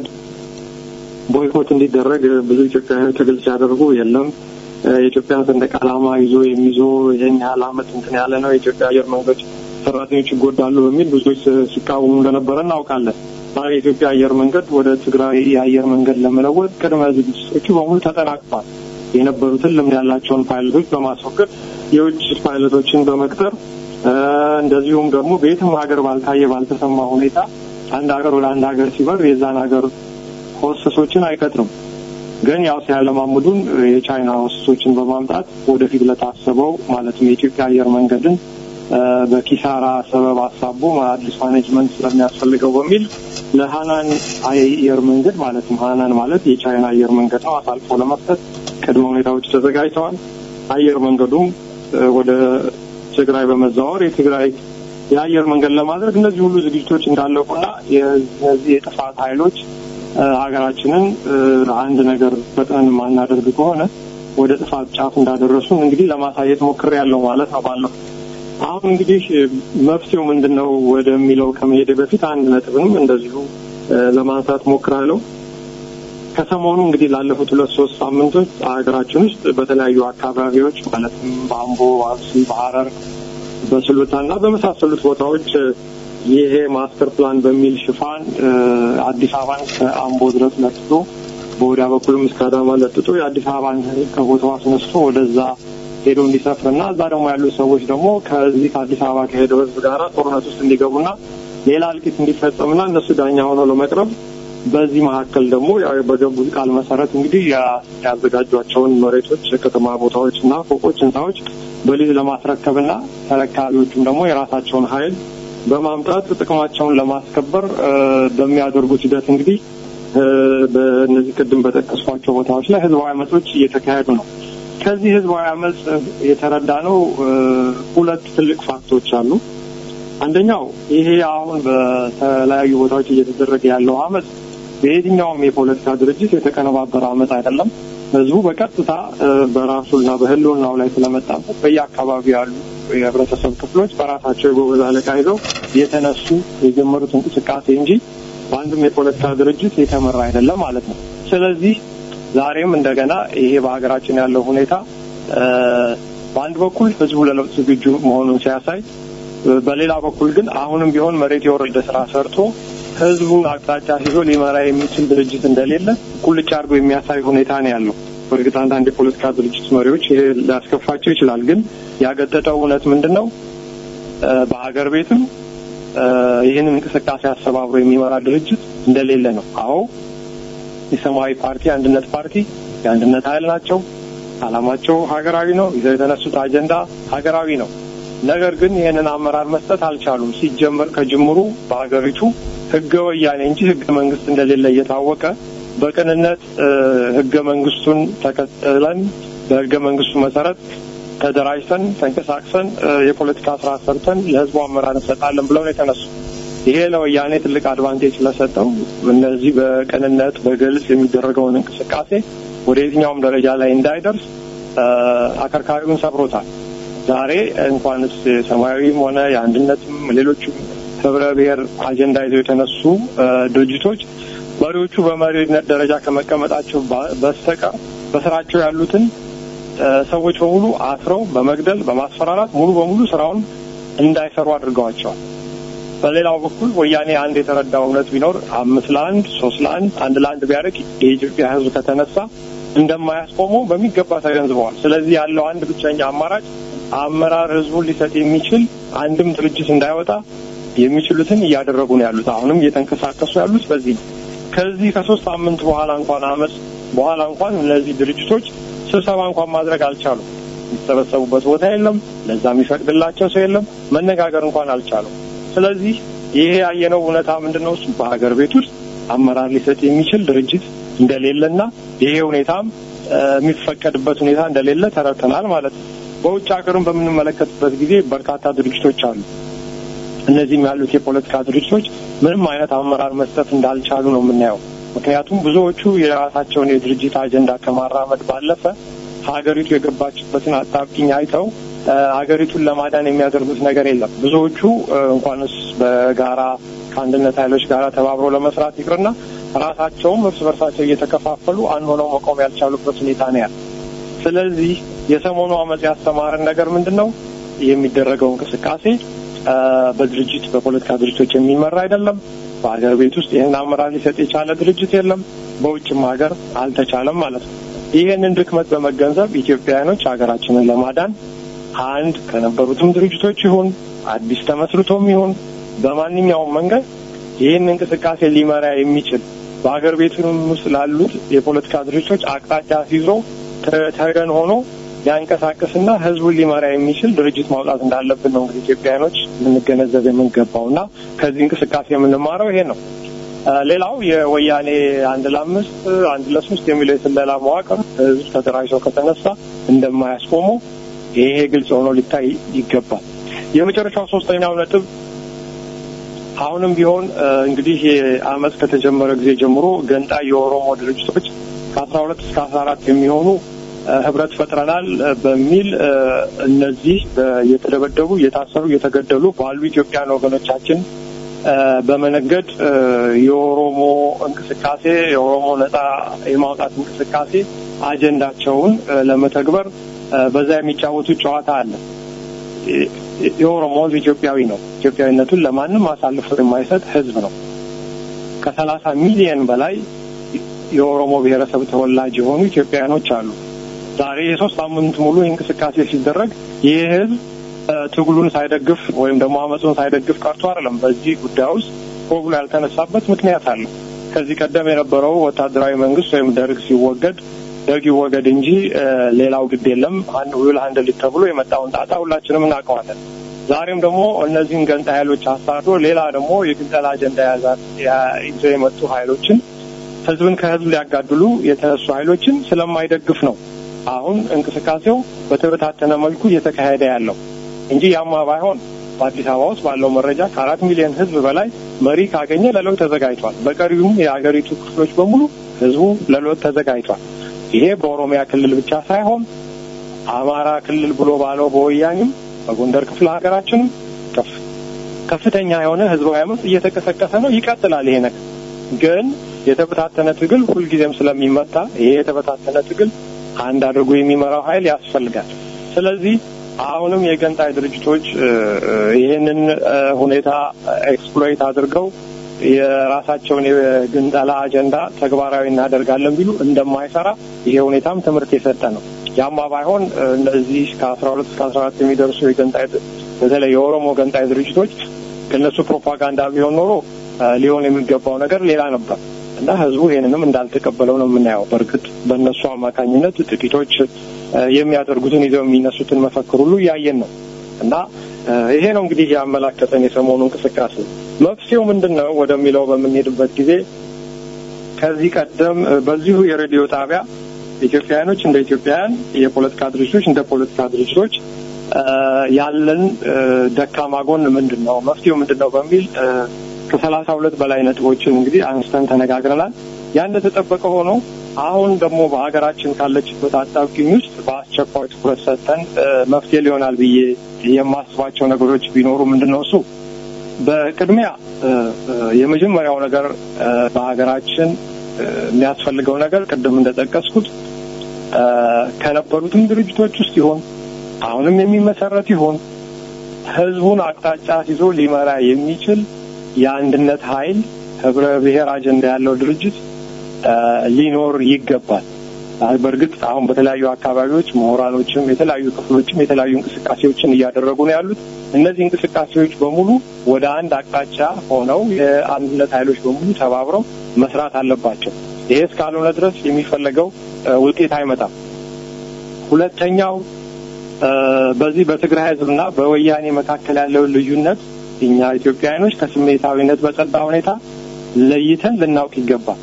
ቦይኮት እንዲደረግ ብዙ ኢትዮጵያውያን ትግል ሲያደርጉ የለም የኢትዮጵያን ሰንደቅ ዓላማ ይዞ የሚዞ ይህን ያህል ዓመት እንትን ያለ ነው የኢትዮጵያ አየር መንገድ ሰራተኞች ይጎዳሉ በሚል ብዙዎች ሲቃወሙ እንደነበረ እናውቃለን። ዛሬ የኢትዮጵያ አየር መንገድ ወደ ትግራይ የአየር መንገድ ለመለወጥ ቅድመ ዝግጅቶቹ በሙሉ ተጠናቅቋል። የነበሩትን ልምድ ያላቸውን ፓይለቶች በማስወገድ የውጭ ፓይለቶችን በመቅጠር እንደዚሁም ደግሞ በየትም ሀገር ባልታየ ባልተሰማ ሁኔታ አንድ ሀገር ወደ አንድ ሀገር ሲበር የዛን ሀገር ሆስተሶችን አይቀጥርም። ግን ያው ሲያለማምዱን የቻይና ሆስተሶችን በማምጣት ወደፊት ለታሰበው ማለትም የኢትዮጵያ አየር መንገድን በኪሳራ ሰበብ አሳቦ አዲስ ማኔጅመንት ስለሚያስፈልገው በሚል ለሀናን አየር መንገድ ማለትም ሀናን ማለት የቻይና አየር መንገድ ነው አሳልፎ ለመስጠት ቅድመ ሁኔታዎች ተዘጋጅተዋል። አየር መንገዱም ወደ ትግራይ በመዛወር የትግራይ የአየር መንገድ ለማድረግ እነዚህ ሁሉ ዝግጅቶች እንዳለቁና የነዚህ የጥፋት ኃይሎች ሀገራችንን አንድ ነገር ፈጥነን ማናደርግ ከሆነ ወደ ጥፋት ጫፍ እንዳደረሱን እንግዲህ ለማሳየት ሞክሬ ያለው ማለት ነው ባለው አሁን እንግዲህ መፍትሄው ምንድን ነው ወደሚለው ከመሄድ በፊት አንድ ነጥብንም እንደዚሁ ለማንሳት ሞክራለሁ። ከሰሞኑ እንግዲህ ላለፉት ሁለት ሶስት ሳምንቶች ሀገራችን ውስጥ በተለያዩ አካባቢዎች ማለትም በአምቦ፣ አርሲ፣ በሐረር፣ በስሉታ እና በመሳሰሉት ቦታዎች ይሄ ማስተር ፕላን በሚል ሽፋን አዲስ አበባን ከአምቦ ድረስ ለጥጦ በወዲያ በኩልም እስከ አዳማ ለጥጦ የአዲስ አበባን ከቦታው አስነስቶ ወደዛ ሄዶ እንዲሰፍርና እዛ ደግሞ ያሉ ሰዎች ደግሞ ከዚህ ከአዲስ አበባ ከሄደው ህዝብ ጋራ ጦርነት ውስጥ እንዲገቡና ሌላ እልቂት እንዲፈጸምና እነሱ ዳኛ ሆነው ለመቅረብ በዚህ መካከል ደግሞ ያው በገቡት ቃል መሰረት እንግዲህ ያዘጋጇቸውን መሬቶች፣ የከተማ ቦታዎች እና ፎቆች፣ ህንፃዎች በሊዝ ለማስረከብና ተረካቢዎቹም ደግሞ የራሳቸውን ኃይል በማምጣት ጥቅማቸውን ለማስከበር በሚያደርጉት ሂደት እንግዲህ በእነዚህ ቅድም በጠቀስኳቸው ቦታዎች ላይ ህዝባዊ አመጾች እየተካሄዱ ነው። ከዚህ ህዝባዊ አመፅ የተረዳ ነው ሁለት ትልቅ ፋክቶች አሉ። አንደኛው ይሄ አሁን በተለያዩ ቦታዎች እየተደረገ ያለው አመፅ በየትኛውም የፖለቲካ ድርጅት የተቀነባበረ አመፅ አይደለም። ህዝቡ በቀጥታ በራሱና በህልውናው ላይ ስለመጣበት በየአካባቢው ያሉ የህብረተሰብ ክፍሎች በራሳቸው የጎበዝ አለቃ ይዘው የተነሱ የጀመሩት እንቅስቃሴ እንጂ በአንድም የፖለቲካ ድርጅት የተመራ አይደለም ማለት ነው። ስለዚህ ዛሬም እንደገና ይሄ በሀገራችን ያለው ሁኔታ በአንድ በኩል ህዝቡ ለለውጥ ዝግጁ መሆኑን ሲያሳይ፣ በሌላ በኩል ግን አሁንም ቢሆን መሬት የወረደ ስራ ሰርቶ ህዝቡን አቅጣጫ ይዞ ሊመራ የሚችል ድርጅት እንደሌለ ቁልጭ አድርጎ የሚያሳይ ሁኔታ ነው ያለው። በእርግጥ አንዳንድ የፖለቲካ ድርጅት መሪዎች ይሄ ሊያስከፋቸው ይችላል። ግን ያገጠጠው እውነት ምንድን ነው? በሀገር ቤትም ይህንን እንቅስቃሴ አስተባብሮ የሚመራ ድርጅት እንደሌለ ነው። አዎ የሰማያዊ ፓርቲ፣ አንድነት ፓርቲ የአንድነት ኃይል ናቸው። አላማቸው ሀገራዊ ነው። ይዘው የተነሱት አጀንዳ ሀገራዊ ነው። ነገር ግን ይህንን አመራር መስጠት አልቻሉም። ሲጀመር ከጅምሩ በሀገሪቱ ህገ ወያኔ እንጂ ህገ መንግስት እንደሌለ እየታወቀ በቅንነት ህገ መንግስቱን ተከትለን በህገ መንግስቱ መሰረት ተደራጅተን ተንቀሳቅሰን የፖለቲካ ስራ ሰርተን ለህዝቡ አመራር እንሰጣለን ብለው ነው የተነሱ። ይሄ ለወያኔ ትልቅ አድቫንቴጅ ስለሰጠው እነዚህ በቅንነት በግልጽ የሚደረገውን እንቅስቃሴ ወደ የትኛውም ደረጃ ላይ እንዳይደርስ አከርካሪውን ሰብሮታል። ዛሬ እንኳንስ ሰማያዊም ሆነ የአንድነትም ሌሎችም ህብረ ብሔር አጀንዳ ይዘው የተነሱ ድርጅቶች መሪዎቹ በመሪነት ደረጃ ከመቀመጣቸው በስተቀር በስራቸው ያሉትን ሰዎች በሙሉ አስረው በመግደል በማስፈራራት ሙሉ በሙሉ ስራውን እንዳይሰሩ አድርገዋቸዋል። በሌላው በኩል ወያኔ አንድ የተረዳው እውነት ቢኖር አምስት ለአንድ ሶስት ለአንድ አንድ ለአንድ ቢያደርግ የኢትዮጵያ ህዝብ ከተነሳ እንደማያስቆመው በሚገባ ተገንዝበዋል። ስለዚህ ያለው አንድ ብቸኛ አማራጭ አመራር ህዝቡን ሊሰጥ የሚችል አንድም ድርጅት እንዳይወጣ የሚችሉትን እያደረጉ ነው ያሉት። አሁንም እየተንቀሳቀሱ ያሉት በዚህ ነው። ከዚህ ከሶስት ሳምንት በኋላ እንኳን አመፅ በኋላ እንኳን እነዚህ ድርጅቶች ስብሰባ እንኳን ማድረግ አልቻሉም። የሚሰበሰቡበት ቦታ የለም። ለዛ የሚፈቅድላቸው ሰው የለም። መነጋገር እንኳን አልቻሉም። ስለዚህ ይሄ ያየነው እውነታ ምንድን ነው? እሱ በሀገር ቤት ውስጥ አመራር ሊሰጥ የሚችል ድርጅት እንደሌለና ይሄ ሁኔታም የሚፈቀድበት ሁኔታ እንደሌለ ተረድተናል ማለት ነው። በውጭ ሀገርም በምንመለከትበት ጊዜ በርካታ ድርጅቶች አሉ። እነዚህም ያሉት የፖለቲካ ድርጅቶች ምንም አይነት አመራር መስጠት እንዳልቻሉ ነው የምናየው። ምክንያቱም ብዙዎቹ የራሳቸውን የድርጅት አጀንዳ ከማራመድ ባለፈ ሀገሪቱ የገባችበትን አጣብቂኝ አይተው ሀገሪቱን ለማዳን የሚያደርጉት ነገር የለም። ብዙዎቹ እንኳንስ በጋራ ከአንድነት ኃይሎች ጋር ተባብሮ ለመስራት ይቅርና ራሳቸውም እርስ በርሳቸው እየተከፋፈሉ አንድ ሆነው መቆም ያልቻሉበት ሁኔታ ነው ያለ። ስለዚህ የሰሞኑ አመፅ ያስተማረን ነገር ምንድን ነው? የሚደረገው እንቅስቃሴ በድርጅት በፖለቲካ ድርጅቶች የሚመራ አይደለም። በሀገር ቤት ውስጥ ይህን አመራር ሊሰጥ የቻለ ድርጅት የለም። በውጭም ሀገር አልተቻለም ማለት ነው። ይህንን ድክመት በመገንዘብ ኢትዮጵያውያኖች ሀገራችንን ለማዳን አንድ ከነበሩትም ድርጅቶች ይሁን አዲስ ተመስርቶም ይሁን በማንኛውም መንገድ ይህን እንቅስቃሴ ሊመራ የሚችል በሀገር ቤቱም ውስጥ ላሉት የፖለቲካ ድርጅቶች አቅጣጫ ሲይዞ ተገን ሆኖ ሊያንቀሳቅስና ህዝቡን ሊመራ የሚችል ድርጅት ማውጣት እንዳለብን ነው እንግዲህ ኢትዮጵያውያኖች ልንገነዘብ የምንገባው እና ከዚህ እንቅስቃሴ የምንማረው ይሄ ነው። ሌላው የወያኔ አንድ ለአምስት አንድ ለሶስት የሚለው የስለላ መዋቅር ህዝብ ተደራጅቶ ከተነሳ እንደማያስቆመው ይሄ ግልጽ ሆኖ ሊታይ ይገባል። የመጨረሻው ሶስተኛው ነጥብ አሁንም ቢሆን እንግዲህ አመፅ ከተጀመረ ጊዜ ጀምሮ ገንጣይ የኦሮሞ ድርጅቶች ከአስራ ሁለት እስከ አስራ አራት የሚሆኑ ህብረት ፈጥረናል በሚል እነዚህ እየተደበደቡ እየታሰሩ እየተገደሉ ባሉ ኢትዮጵያን ወገኖቻችን በመነገድ የኦሮሞ እንቅስቃሴ የኦሮሞ ነጻ የማውጣት እንቅስቃሴ አጀንዳቸውን ለመተግበር በዛ የሚጫወቱት ጨዋታ አለ። የኦሮሞ ህዝብ ኢትዮጵያዊ ነው። ኢትዮጵያዊነቱን ለማንም አሳልፎ የማይሰጥ ህዝብ ነው። ከሰላሳ ሚሊየን በላይ የኦሮሞ ብሔረሰብ ተወላጅ የሆኑ ኢትዮጵያውያኖች አሉ። ዛሬ የሶስት ሳምንት ሙሉ እንቅስቃሴ ሲደረግ ይህ ህዝብ ትግሉን ሳይደግፍ ወይም ደግሞ አመፁን ሳይደግፍ ቀርቶ አይደለም። በዚህ ጉዳይ ውስጥ ሆብሎ ያልተነሳበት ምክንያት አለ። ከዚህ ቀደም የነበረው ወታደራዊ መንግስት ወይም ደርግ ሲወገድ ደርግ ይወገድ እንጂ ሌላው ግድ የለም አንድ ዊል ሀንድል ተብሎ የመጣውን ጣጣ ሁላችንም እናውቀዋለን። ዛሬም ደግሞ እነዚህን ገንጣ ኃይሎች አሳዶ ሌላ ደግሞ የግንጠላ አጀንዳ ይዘው የመጡ ኃይሎችን ህዝብን ከህዝብ ሊያጋድሉ የተነሱ ኃይሎችን ስለማይደግፍ ነው አሁን እንቅስቃሴው በተበታተነ መልኩ እየተካሄደ ያለው እንጂ ያማ ባይሆን በአዲስ አበባ ውስጥ ባለው መረጃ ከአራት ሚሊዮን ህዝብ በላይ መሪ ካገኘ ለለውጥ ተዘጋጅቷል። በቀሪውም የሀገሪቱ ክፍሎች በሙሉ ህዝቡ ለለውጥ ተዘጋጅቷል። ይሄ በኦሮሚያ ክልል ብቻ ሳይሆን አማራ ክልል ብሎ ባለው በወያኔም በጎንደር ክፍለ ሀገራችንም ከፍተኛ የሆነ ህዝባዊ አመፅ እየተቀሰቀሰ ነው። ይቀጥላል። ይሄ ነገር ግን የተበታተነ ትግል ሁልጊዜም ስለሚመታ ይሄ የተበታተነ ትግል አንድ አድርጎ የሚመራው ኃይል ያስፈልጋል። ስለዚህ አሁንም የገንጣይ ድርጅቶች ይህንን ሁኔታ ኤክስፕሎይት አድርገው የራሳቸውን የግንጠላ አጀንዳ ተግባራዊ እናደርጋለን ቢሉ እንደማይሰራ ይሄ ሁኔታም ትምህርት የሰጠ ነው። ያማ ባይሆን እነዚህ ከአስራ ሁለት እስከ አስራ አራት የሚደርሱ የገንጣይ በተለይ የኦሮሞ ገንጣይ ድርጅቶች ከእነሱ ፕሮፓጋንዳ ቢሆን ኖሮ ሊሆን የሚገባው ነገር ሌላ ነበር እና ህዝቡ ይህንንም እንዳልተቀበለው ነው የምናየው። በእርግጥ በእነሱ አማካኝነት ጥቂቶች የሚያደርጉትን ይዘው የሚነሱትን መፈክር ሁሉ እያየን ነው እና ይሄ ነው እንግዲህ ያመላከተን የሰሞኑ እንቅስቃሴ። መፍትሄው ምንድን ነው ወደሚለው በምንሄድበት ጊዜ ከዚህ ቀደም በዚሁ የሬዲዮ ጣቢያ ኢትዮጵያውያኖች እንደ ኢትዮጵያውያን፣ የፖለቲካ ድርጅቶች እንደ ፖለቲካ ድርጅቶች ያለን ደካማ ጎን ምንድን ነው፣ መፍትሄው ምንድን ነው በሚል ከሰላሳ ሁለት በላይ ነጥቦችን እንግዲህ አንስተን ተነጋግረናል። ያ እንደተጠበቀ ሆኖ አሁን ደግሞ በሀገራችን ካለችበት አጣብቂኝ ውስጥ በአስቸኳይ ትኩረት ሰጥተን መፍትሄ ሊሆናል ብዬ የማስባቸው ነገሮች ቢኖሩ ምንድን ነው እሱ በቅድሚያ የመጀመሪያው ነገር በሀገራችን የሚያስፈልገው ነገር ቅድም እንደጠቀስኩት ከነበሩትም ድርጅቶች ውስጥ ይሆን አሁንም የሚመሰረት ይሆን ህዝቡን አቅጣጫ ይዞ ሊመራ የሚችል የአንድነት ኃይል ህብረ ብሔር አጀንዳ ያለው ድርጅት ሊኖር ይገባል። በእርግጥ አሁን በተለያዩ አካባቢዎች ምሁራኖችም የተለያዩ ክፍሎችም የተለያዩ እንቅስቃሴዎችን እያደረጉ ነው ያሉት። እነዚህ እንቅስቃሴዎች በሙሉ ወደ አንድ አቅጣጫ ሆነው የአንድነት ኃይሎች በሙሉ ተባብረው መስራት አለባቸው። ይሄ እስካልሆነ ድረስ የሚፈለገው ውጤት አይመጣም። ሁለተኛው በዚህ በትግራይ ህዝብና በወያኔ መካከል ያለውን ልዩነት እኛ ኢትዮጵያውያኖች ከስሜታዊነት በጸዳ ሁኔታ ለይተን ልናውቅ ይገባል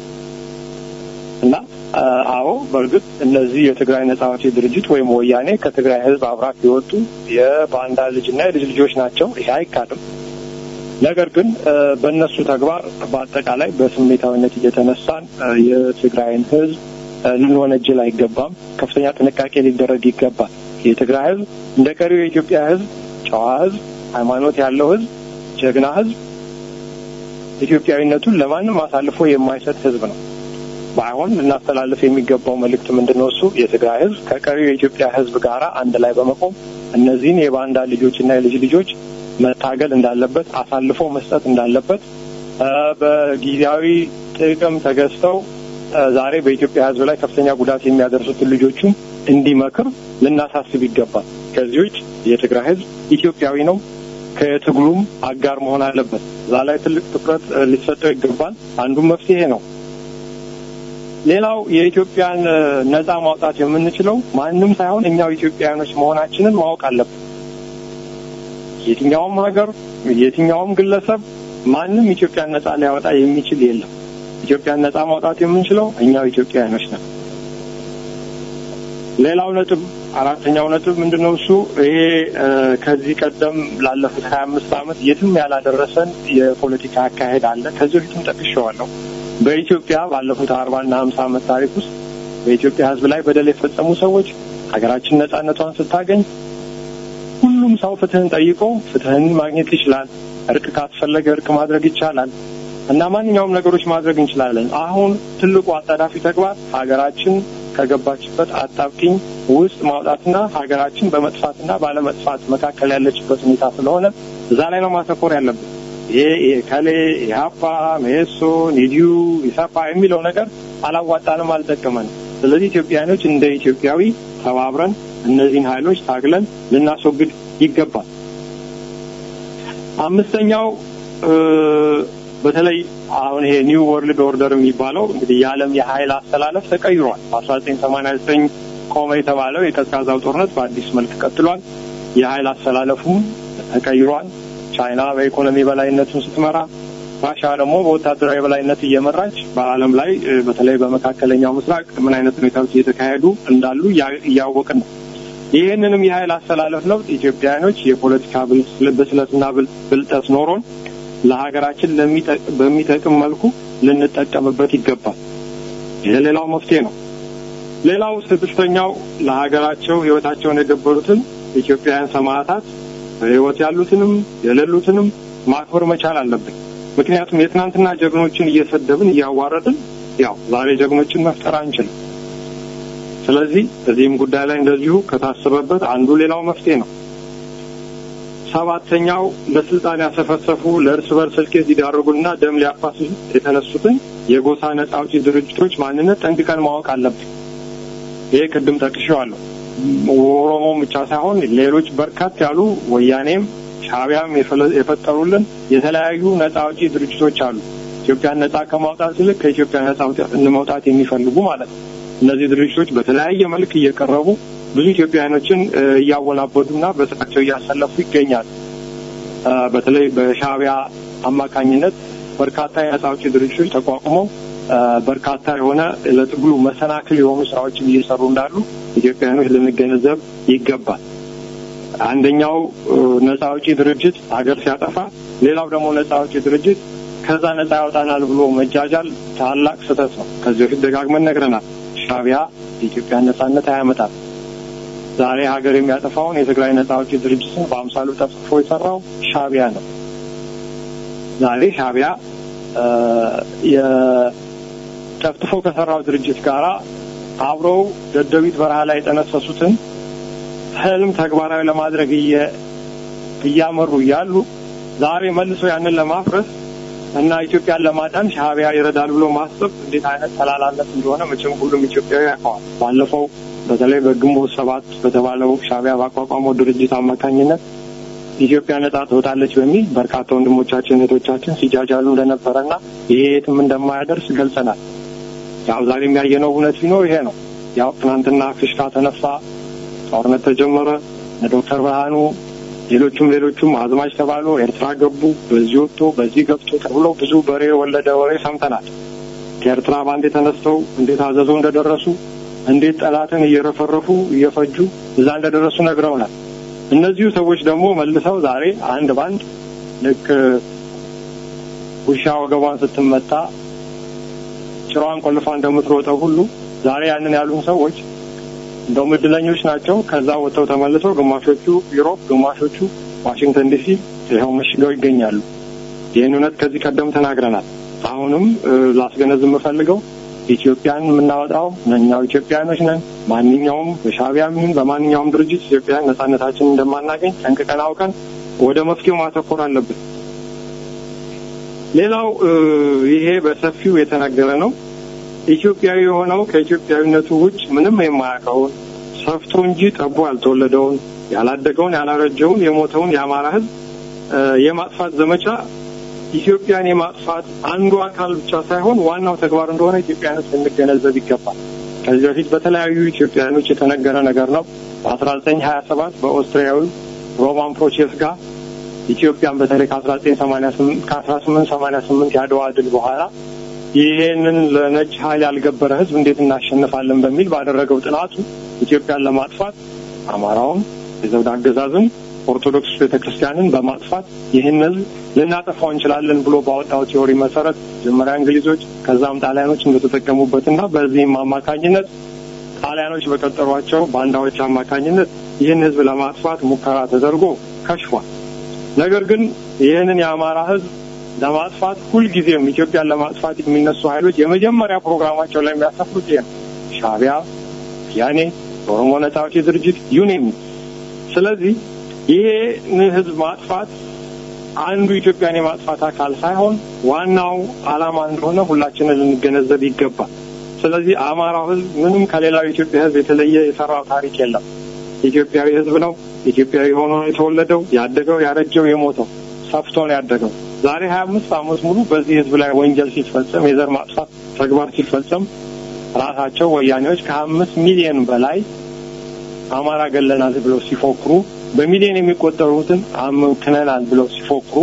እና አዎ በእርግጥ እነዚህ የትግራይ ነጻ አውጪ ድርጅት ወይም ወያኔ ከትግራይ ህዝብ አብራክ የወጡ የባንዳ ልጅና የልጅ ልጆች ናቸው። ይሄ አይካድም። ነገር ግን በእነሱ ተግባር በአጠቃላይ በስሜታዊነት እየተነሳን የትግራይን ህዝብ ልንወነጅል አይገባም። ከፍተኛ ጥንቃቄ ሊደረግ ይገባል። የትግራይ ህዝብ እንደ ቀሪው የኢትዮጵያ ህዝብ ጨዋ ህዝብ፣ ሃይማኖት ያለው ህዝብ፣ ጀግና ህዝብ፣ ኢትዮጵያዊነቱን ለማንም አሳልፎ የማይሰጥ ህዝብ ነው። ባይሆን ልናስተላልፍ የሚገባው መልእክት ምንድን ነው? እሱ የትግራይ ህዝብ ከቀሪው የኢትዮጵያ ህዝብ ጋር አንድ ላይ በመቆም እነዚህን የባንዳ ልጆችና የልጅ ልጆች መታገል እንዳለበት፣ አሳልፎ መስጠት እንዳለበት በጊዜያዊ ጥቅም ተገዝተው ዛሬ በኢትዮጵያ ህዝብ ላይ ከፍተኛ ጉዳት የሚያደርሱትን ልጆቹም እንዲመክር ልናሳስብ ይገባል። ከዚህ ውጭ የትግራይ ህዝብ ኢትዮጵያዊ ነው። ከትግሉም አጋር መሆን አለበት። እዛ ላይ ትልቅ ትኩረት ሊሰጠው ይገባል። አንዱም መፍትሄ ነው። ሌላው የኢትዮጵያን ነጻ ማውጣት የምንችለው ማንም ሳይሆን እኛው ኢትዮጵያውያኖች መሆናችንን ማወቅ አለብን። የትኛውም ሀገር፣ የትኛውም ግለሰብ ማንም ኢትዮጵያን ነጻ ሊያወጣ የሚችል የለም። ኢትዮጵያን ነጻ ማውጣት የምንችለው እኛው ኢትዮጵያውያኖች ነን። ሌላው ነጥብ አራተኛው ነጥብ ምንድነው? እሱ ይሄ ከዚህ ቀደም ላለፉት ሀያ አምስት ዓመት የትም ያላደረሰን የፖለቲካ አካሄድ አለ። ከዚህ በፊትም ጠቅሼዋለሁ። በኢትዮጵያ ባለፉት አርባና ሀምሳ ዓመት ታሪክ ውስጥ በኢትዮጵያ ሕዝብ ላይ በደል የፈጸሙ ሰዎች ሀገራችን ነጻነቷን ስታገኝ ሁሉም ሰው ፍትህን ጠይቆ ፍትህን ማግኘት ይችላል። እርቅ ካስፈለገ እርቅ ማድረግ ይቻላል እና ማንኛውም ነገሮች ማድረግ እንችላለን። አሁን ትልቁ አጣዳፊ ተግባር ሀገራችን ከገባችበት አጣብቂኝ ውስጥ ማውጣትና ሀገራችን በመጥፋትና ባለመጥፋት መካከል ያለችበት ሁኔታ ስለሆነ እዛ ላይ ነው ማተኮር ያለብን። ይሄ ከሌ ኢህአፓ፣ ሜሶ፣ ኒዲዩ፣ ኢሰፓ የሚለው ነገር አላዋጣንም፣ አልጠቀመንም። ስለዚህ ኢትዮጵያኖች እንደ ኢትዮጵያዊ ተባብረን እነዚህን ኃይሎች ታግለን ልናስወግድ ይገባል። አምስተኛው በተለይ አሁን ይሄ ኒው ወርልድ ኦርደር የሚባለው እንግዲህ የዓለም የኃይል አስተላለፍ ተቀይሯል። በአስራ ዘጠኝ ሰማንያ ዘጠኝ ቆመ የተባለው የቀዝቃዛው ጦርነት በአዲስ መልክ ቀጥሏል። የኃይል አስተላለፉም ተቀይሯል። ቻይና በኢኮኖሚ በላይነቱን ስትመራ፣ ራሻ ደግሞ በወታደራዊ በላይነት እየመራች በዓለም ላይ በተለይ በመካከለኛው ምስራቅ ምን አይነት ሁኔታዎች እየተካሄዱ እንዳሉ እያወቅን ነው። ይህንንም የኃይል አስተላለፍ ለውጥ ኢትዮጵያውያኖች የፖለቲካ ብስለትና ብልጠት ኖሮን ለሀገራችን በሚጠቅም መልኩ ልንጠቀምበት ይገባል። ይህ ሌላው መፍትሄ ነው። ሌላው ስድስተኛው ለሀገራቸው ሕይወታቸውን የገበሩትን ኢትዮጵያውያን ሰማዕታት በሕይወት ያሉትንም የሌሉትንም ማክበር መቻል አለብን። ምክንያቱም የትናንትና ጀግኖችን እየሰደብን እያዋረድን ያው ዛሬ ጀግኖችን መፍጠር አንችልም። ስለዚህ በዚህም ጉዳይ ላይ እንደዚሁ ከታሰበበት አንዱ ሌላው መፍትሄ ነው። ሰባተኛው ለስልጣን ያሰፈሰፉ ለእርስ በርስ እልቂት ሊዳርጉና ደም ሊያፋስሱ የተነሱትን የጎሳ ነጻ አውጪ ድርጅቶች ማንነት ጠንቅቀን ማወቅ አለብን። ይሄ ቅድም ጠቅሼዋለሁ። ኦሮሞም ብቻ ሳይሆን ሌሎች በርካት ያሉ ወያኔም ሻዕቢያም የፈጠሩልን የተለያዩ ነጻ አውጪ ድርጅቶች አሉ። ኢትዮጵያን ነጻ ከማውጣት ይልቅ ከኢትዮጵያ ነጻ መውጣት የሚፈልጉ ማለት ነው። እነዚህ ድርጅቶች በተለያየ መልክ እየቀረቡ ብዙ ኢትዮጵያውያኖችን እያወናበዱና በስራቸው እያሰለፉ ይገኛሉ። በተለይ በሻዕቢያ አማካኝነት በርካታ የነጻ አውጪ ድርጅቶች ተቋቁመው በርካታ የሆነ ለትግሉ መሰናክል የሆኑ ስራዎችን እየሰሩ እንዳሉ ኢትዮጵያውያኖች ልንገነዘብ ይገባል። አንደኛው ነጻ አውጪ ድርጅት ሀገር ሲያጠፋ፣ ሌላው ደግሞ ነጻ አውጪ ድርጅት ከዛ ነጻ ያወጣናል ብሎ መጃጃል ታላቅ ስህተት ነው። ከዚህ በፊት ደጋግመን ነግረናል። ሻዕቢያ የኢትዮጵያን ነጻነት አያመጣም። ዛሬ ሀገር የሚያጠፋውን የትግራይ ነጻ አውጪ ድርጅትን በአምሳሉ ጠፍጥፎ የሰራው ሻዕቢያ ነው። ዛሬ ሻዕቢያ ጠፍጥፎ ከሰራው ድርጅት ጋር አብረው ደደቢት በረሃ ላይ የጠነሰሱትን ህልም ተግባራዊ ለማድረግ እያመሩ እያሉ ዛሬ መልሶ ያንን ለማፍረስ እና ኢትዮጵያን ለማዳን ሻዕቢያ ይረዳል ብሎ ማሰብ እንዴት አይነት ተላላነት እንደሆነ መቼም ሁሉም ኢትዮጵያዊ ያውቀዋል። ባለፈው በተለይ በግንቦት ሰባት በተባለው ሻዕቢያ ባቋቋመው ድርጅት አማካኝነት ኢትዮጵያ ነጻ ትወጣለች በሚል በርካታ ወንድሞቻችን እህቶቻችን ሲጃጃሉ እንደነበረና ይሄ የትም እንደማያደርስ ገልጸናል። ያው ዛሬ የሚያየነው እውነት ቢኖር ይሄ ነው። ያው ትናንትና ፍሽካ ተነፋ፣ ጦርነት ተጀመረ፣ ዶክተር ብርሃኑ ሌሎቹም ሌሎቹም አዝማች ተባሉ፣ ኤርትራ ገቡ፣ በዚህ ወጥቶ በዚህ ገብቶ ተብሎ ብዙ በሬ ወለደ ወሬ ሰምተናል። ከኤርትራ ባንዴ ተነስተው እንዴት አዘዞ እንደደረሱ እንዴት ጠላትን እየረፈረፉ እየፈጁ እዛ እንደደረሱ ነግረውናል። እነዚሁ ሰዎች ደግሞ መልሰው ዛሬ አንድ ባንድ ልክ ውሻ ወገቧን ስትመታ ጭራዋን ቆልፋ እንደምትሮጠው ሁሉ ዛሬ ያንን ያሉን ሰዎች እንደውም እድለኞች ናቸው። ከዛ ወጥተው ተመልሰው ግማሾቹ ዩሮፕ፣ ግማሾቹ ዋሽንግተን ዲሲ ይኸው መሽገው ይገኛሉ። ይህን እውነት ከዚህ ቀደም ተናግረናል። አሁንም ላስገነዝብ የምፈልገው ኢትዮጵያን የምናወጣው እኛው ኢትዮጵያኖች ነን። ማንኛውም በሻዕቢያም ይሁን በማንኛውም ድርጅት ኢትዮጵያን ነጻነታችንን እንደማናገኝ ጠንቅቀን አውቀን ወደ መፍትሄው ማተኮር አለብን። ሌላው ይሄ በሰፊው የተነገረ ነው። ኢትዮጵያዊ የሆነው ከኢትዮጵያዊነቱ ውጭ ምንም የማያውቀውን ሰፍቶ እንጂ ጠቦ ያልተወለደውን ያላደገውን፣ ያላረጀውን፣ የሞተውን የአማራ ሕዝብ የማጥፋት ዘመቻ ኢትዮጵያን የማጥፋት አንዱ አካል ብቻ ሳይሆን ዋናው ተግባር እንደሆነ ኢትዮጵያኖች ልንገነዘብ ይገባል። ከዚህ በፊት በተለያዩ ኢትዮጵያኖች የተነገረ ነገር ነው። በአስራ ዘጠኝ ሀያ ሰባት በኦስትሪያዊ ሮማን ፕሮቼስ ጋር ኢትዮጵያን በተለይ ከአስራ ዘጠኝ ሰማኒያ ስምንት ከአስራ ስምንት ሰማኒያ ስምንት የአድዋ ድል በኋላ ይሄንን ለነጭ ኃይል ያልገበረ ህዝብ እንዴት እናሸንፋለን በሚል ባደረገው ጥናቱ ኢትዮጵያን ለማጥፋት አማራውን፣ የዘውድ አገዛዝን፣ ኦርቶዶክስ ቤተክርስቲያንን በማጥፋት ይህን ህዝብ ልናጠፋው እንችላለን ብሎ ባወጣው ቲዎሪ መሰረት መጀመሪያ እንግሊዞች ከዛም ጣሊያኖች እንደተጠቀሙበትና በዚህም አማካኝነት ጣሊያኖች በቀጠሯቸው ባንዳዎች አማካኝነት ይህን ህዝብ ለማጥፋት ሙከራ ተደርጎ ከሽፏል። ነገር ግን ይህንን የአማራ ህዝብ ለማጥፋት ሁልጊዜም ኢትዮጵያን ለማጥፋት የሚነሱ ኃይሎች የመጀመሪያ ፕሮግራማቸው ላይ የሚያሰፍሩት ይሄ ነው። ሻዕቢያ፣ ያኔ የኦሮሞ ነጻ አውጪ ድርጅት ዩኔም። ስለዚህ ይሄን ህዝብ ማጥፋት አንዱ ኢትዮጵያን የማጥፋት አካል ሳይሆን ዋናው ዓላማ እንደሆነ ሁላችንን ልንገነዘብ ይገባል። ስለዚህ አማራው ህዝብ ምንም ከሌላው የኢትዮጵያ ህዝብ የተለየ የሰራው ታሪክ የለም። ኢትዮጵያዊ ህዝብ ነው። ኢትዮጵያዊ ሆኖ የተወለደው ያደገው፣ ያረጀው፣ የሞተው ሰፍቶ ነው ያደገው። ዛሬ ሀያ አምስት ዓመት ሙሉ በዚህ ህዝብ ላይ ወንጀል ሲፈጸም የዘር ማጥፋት ተግባር ሲፈጸም ራሳቸው ወያኔዎች ከሀያ አምስት ሚሊዮን በላይ አማራ ገለናል ብለው ሲፎክሩ በሚሊዮን የሚቆጠሩትን አምክነናል ብለው ሲፎክሩ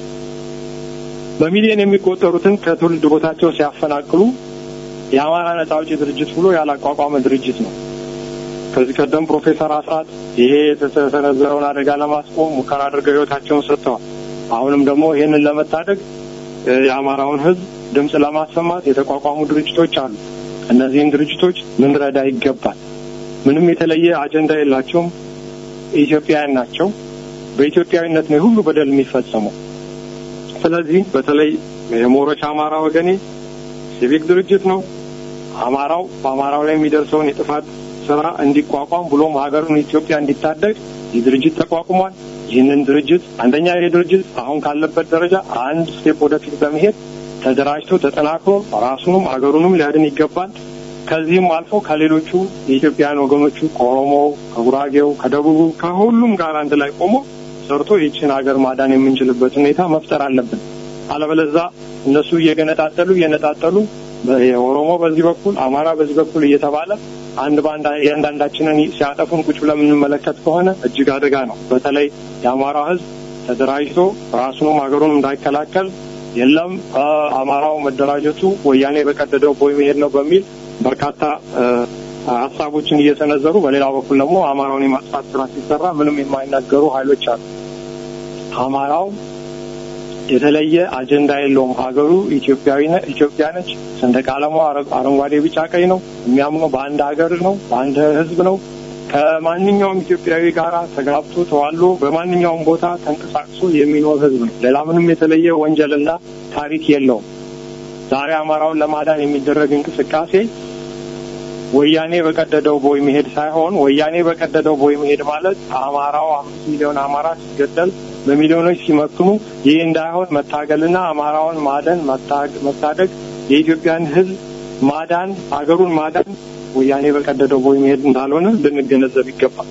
በሚሊዮን የሚቆጠሩትን ከትውልድ ቦታቸው ሲያፈናቅሉ የአማራ ነጻ አውጪ ድርጅት ብሎ ያላቋቋመ ድርጅት ነው። ከዚህ ቀደም ፕሮፌሰር አስራት ይሄ የተሰነዘረውን አደጋ ለማስቆም ሙከራ አድርገው ህይወታቸውን ሰጥተዋል። አሁንም ደግሞ ይህንን ለመታደግ የአማራውን ህዝብ ድምፅ ለማሰማት የተቋቋሙ ድርጅቶች አሉ። እነዚህን ድርጅቶች ልንረዳ ይገባል። ምንም የተለየ አጀንዳ የላቸውም። ኢትዮጵያውያን ናቸው። በኢትዮጵያዊነት ነው ሁሉ በደል የሚፈጸመው። ስለዚህ በተለይ የሞረሽ አማራ ወገኔ ሲቪክ ድርጅት ነው። አማራው በአማራው ላይ የሚደርሰውን የጥፋት ስራ እንዲቋቋም ብሎም ሀገሩን ኢትዮጵያ እንዲታደግ ይህ ድርጅት ተቋቁሟል። ይህንን ድርጅት አንደኛ ይህ ድርጅት አሁን ካለበት ደረጃ አንድ ስቴፕ ወደፊት በመሄድ ተደራጅቶ ተጠናክሮ ራሱንም ሀገሩንም ሊያድን ይገባል። ከዚህም አልፎ ከሌሎቹ የኢትዮጵያን ወገኖቹ ከኦሮሞው፣ ከጉራጌው፣ ከደቡቡ ከሁሉም ጋር አንድ ላይ ቆሞ ሰርቶ ይችን ሀገር ማዳን የምንችልበት ሁኔታ መፍጠር አለብን። አለበለዛ እነሱ እየገነጣጠሉ እየነጣጠሉ የኦሮሞ በዚህ በኩል አማራ በዚህ በኩል እየተባለ አንድ በአንድ እያንዳንዳችንን ሲያጠፉን ቁጭ ብለን የምንመለከት ከሆነ እጅግ አደጋ ነው። በተለይ የአማራው ሕዝብ ተደራጅቶ ራሱንም ሀገሩን እንዳይከላከል የለም አማራው መደራጀቱ ወያኔ በቀደደው ቦይ መሄድ ነው በሚል በርካታ ሀሳቦችን እየሰነዘሩ በሌላ በኩል ደግሞ አማራውን የማጥፋት ስራ ሲሰራ ምንም የማይናገሩ ኃይሎች አሉ። አማራው የተለየ አጀንዳ የለውም። ሀገሩ ኢትዮጵያዊ ኢትዮጵያ ነች። ሰንደቅ ዓላማው አረንጓዴ፣ ቢጫ፣ ቀይ ነው። የሚያምነው በአንድ ሀገር ነው፣ በአንድ ህዝብ ነው። ከማንኛውም ኢትዮጵያዊ ጋር ተጋብቶ ተዋሎ በማንኛውም ቦታ ተንቀሳቅሶ የሚኖር ህዝብ ነው። ሌላ ምንም የተለየ ወንጀልና ታሪክ የለውም። ዛሬ አማራውን ለማዳን የሚደረግ እንቅስቃሴ ወያኔ በቀደደው ቦይ መሄድ ሳይሆን ወያኔ በቀደደው ቦይ መሄድ ማለት አማራው አምስት ሚሊዮን አማራ ሲገደል በሚሊዮኖች ሲመክኑ ይህ እንዳይሆን መታገልና አማራውን ማደን መታደግ የኢትዮጵያን ህዝብ ማዳን ሀገሩን ማዳን ወያኔ በቀደደው ቦይ መሄድ እንዳልሆነ ልንገነዘብ ይገባል።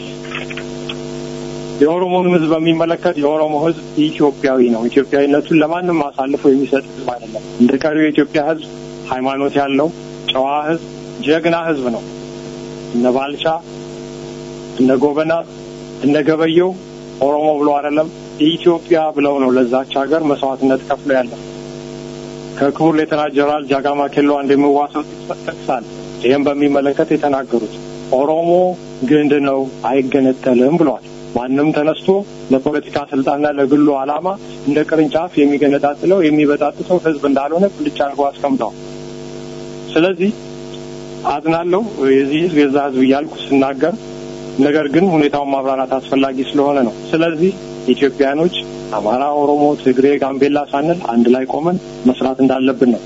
የኦሮሞን ህዝብ በሚመለከት የኦሮሞ ህዝብ ኢትዮጵያዊ ነው። ኢትዮጵያዊነቱን ለማንም አሳልፎ የሚሰጥ ህዝብ አይደለም። እንደ ቀሪው የኢትዮጵያ ህዝብ ሃይማኖት ያለው ጨዋ ህዝብ፣ ጀግና ህዝብ ነው። እነ ባልቻ፣ እነ ጎበና፣ እነ ገበየው ኦሮሞ ብሎ አይደለም ኢትዮጵያ ብለው ነው ለዛች ሀገር መስዋዕትነት ከፍሎ ያለ ከክቡር ሌተና ጀነራል ጃጋማ ኬሎ አንድ የሚዋሰው ጠቅሳል። ይህም በሚመለከት የተናገሩት ኦሮሞ ግንድ ነው አይገነጠልም ብለዋል። ማንም ተነስቶ ለፖለቲካ ስልጣንና ለግሉ ዓላማ እንደ ቅርንጫፍ የሚገነጣጥለው የሚበጣጥሰው ህዝብ እንዳልሆነ ብልጭ አድርጎ አስቀምጠዋል። ስለዚህ አዝናለሁ የዚህ ህዝብ የዛ ህዝብ እያልኩ ስናገር ነገር ግን ሁኔታውን ማብራራት አስፈላጊ ስለሆነ ነው። ስለዚህ ኢትዮጵያኖች አማራ፣ ኦሮሞ፣ ትግሬ፣ ጋምቤላ ሳንል አንድ ላይ ቆመን መስራት እንዳለብን ነው።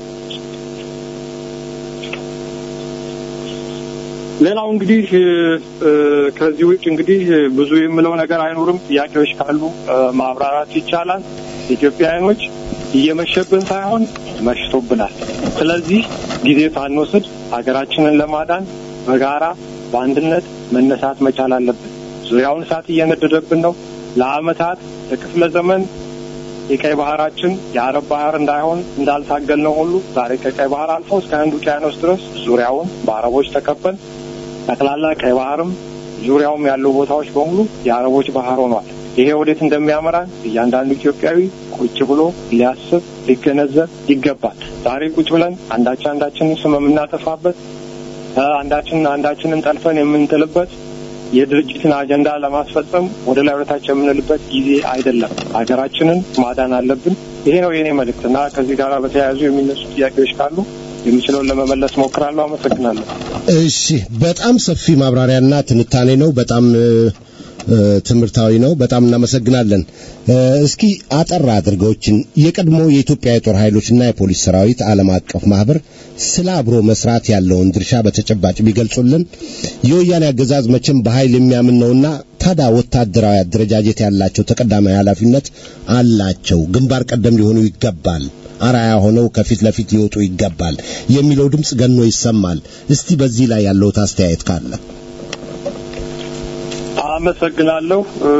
ሌላው እንግዲህ ከዚህ ውጭ እንግዲህ ብዙ የምለው ነገር አይኖርም። ጥያቄዎች ካሉ ማብራራት ይቻላል። ኢትዮጵያውያኖች እየመሸብን ሳይሆን መሽቶብናል። ስለዚህ ጊዜ ሳንወስድ ሀገራችንን ለማዳን በጋራ በአንድነት መነሳት መቻል አለብን። ዙሪያውን እሳት እየነደደብን ነው። ለአመታት ለክፍለ ዘመን የቀይ ባህራችን የአረብ ባህር እንዳይሆን እንዳልታገል ነው ሁሉ ዛሬ ከቀይ ባህር አልፎ እስከ ህንድ ውቅያኖስ ድረስ ዙሪያውን በአረቦች ተከበን ጠቅላላ ቀይ ባህርም ዙሪያውም ያሉ ቦታዎች በሙሉ የአረቦች ባህር ሆኗል። ይሄ ወዴት እንደሚያመራን እያንዳንዱ ኢትዮጵያዊ ቁጭ ብሎ ሊያስብ ሊገነዘብ ይገባል። ዛሬ ቁጭ ብለን አንዳችን አንዳችንን ስም የምናጠፋበት አንዳችንን አንዳችንን ጠልፈን የምንጥልበት የድርጅትን አጀንዳ ለማስፈጸም ወደ ላይ ወደታች የምንልበት ጊዜ አይደለም። ሀገራችንን ማዳን አለብን። ይሄ ነው የኔ መልእክት እና ከዚህ ጋር በተያያዙ የሚነሱ ጥያቄዎች ካሉ የምችለውን ለመመለስ ሞክራለሁ። አመሰግናለሁ። እሺ፣ በጣም ሰፊ ማብራሪያና ትንታኔ ነው። በጣም ትምህርታዊ ነው። በጣም እናመሰግናለን። እስኪ አጠር አድርገዎችን የቀድሞ የኢትዮጵያ የጦር ኃይሎችና የፖሊስ ሰራዊት ዓለም አቀፍ ማህበር ስለ አብሮ መስራት ያለውን ድርሻ በተጨባጭ ቢገልጹልን። የወያኔ አገዛዝ መቼም በኃይል የሚያምን ነውና ታዲያ ወታደራዊ አደረጃጀት ያላቸው ተቀዳሚ ኃላፊነት አላቸው፣ ግንባር ቀደም ሊሆኑ ይገባል፣ አራያ ሆነው ከፊት ለፊት ሊወጡ ይገባል የሚለው ድምፅ ገኖ ይሰማል። እስቲ በዚህ ላይ ያለውት አስተያየት ካለ አመሰግናለሁ።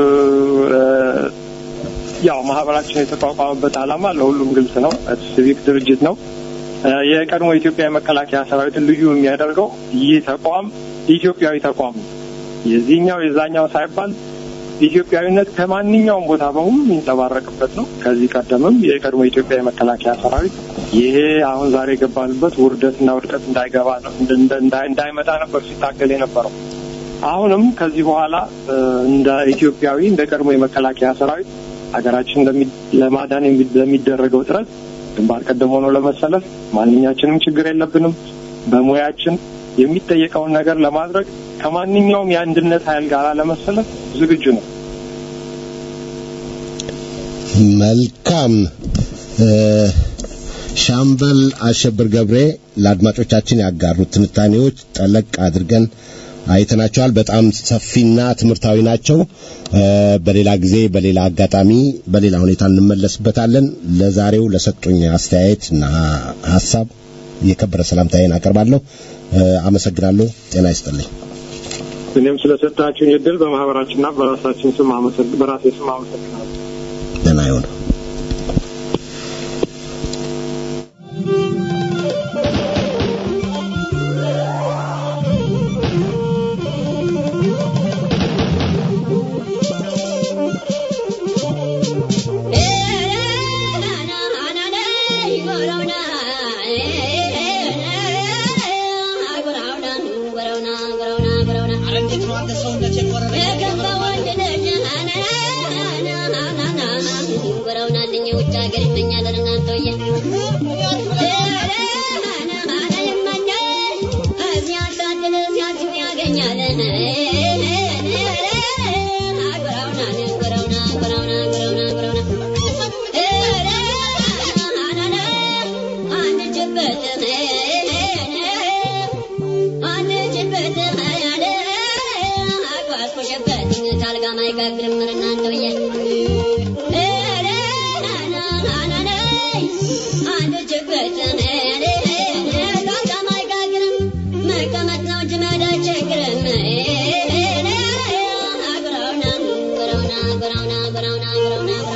ያው ማህበራችን የተቋቋመበት ዓላማ ለሁሉም ግልጽ ነው። ሲቪክ ድርጅት ነው። የቀድሞ የኢትዮጵያ የመከላከያ ሰራዊትን ልዩ የሚያደርገው ይህ ተቋም ኢትዮጵያዊ ተቋም ነው። የዚህኛው የዛኛው ሳይባል ኢትዮጵያዊነት ከማንኛውም ቦታ በሙሉ የሚንጸባረቅበት ነው። ከዚህ ቀደምም የቀድሞ የኢትዮጵያ የመከላከያ ሰራዊት ይሄ አሁን ዛሬ የገባንበት ውርደትና ውድቀት እንዳይገባ ነው እንዳይመጣ ነበር ሲታገል የነበረው። አሁንም ከዚህ በኋላ እንደ ኢትዮጵያዊ እንደ ቀድሞ የመከላከያ ሰራዊት ሀገራችን ለማዳን ለሚደረገው ጥረት ግንባር ቀደም ሆኖ ለመሰለፍ ማንኛችንም ችግር የለብንም። በሙያችን የሚጠየቀውን ነገር ለማድረግ ከማንኛውም የአንድነት ኃይል ጋር ለመሰለፍ ዝግጁ ነው። መልካም። ሻምበል አሸብር ገብሬ ለአድማጮቻችን ያጋሩት ትንታኔዎች ጠለቅ አድርገን አይተናቸዋል። በጣም ሰፊና ትምህርታዊ ናቸው። በሌላ ጊዜ በሌላ አጋጣሚ በሌላ ሁኔታ እንመለስበታለን። ለዛሬው ለሰጡኝ አስተያየት እና ሀሳብ የከበረ ሰላምታዬን አቀርባለሁ። አመሰግናለሁ። ጤና ይስጥልኝ። እኔም ስለሰጣችሁኝ እድል በማህበራችንና በራሳችን ስም በራሴ ስም አመሰግናለሁ። ደህና ይሁን።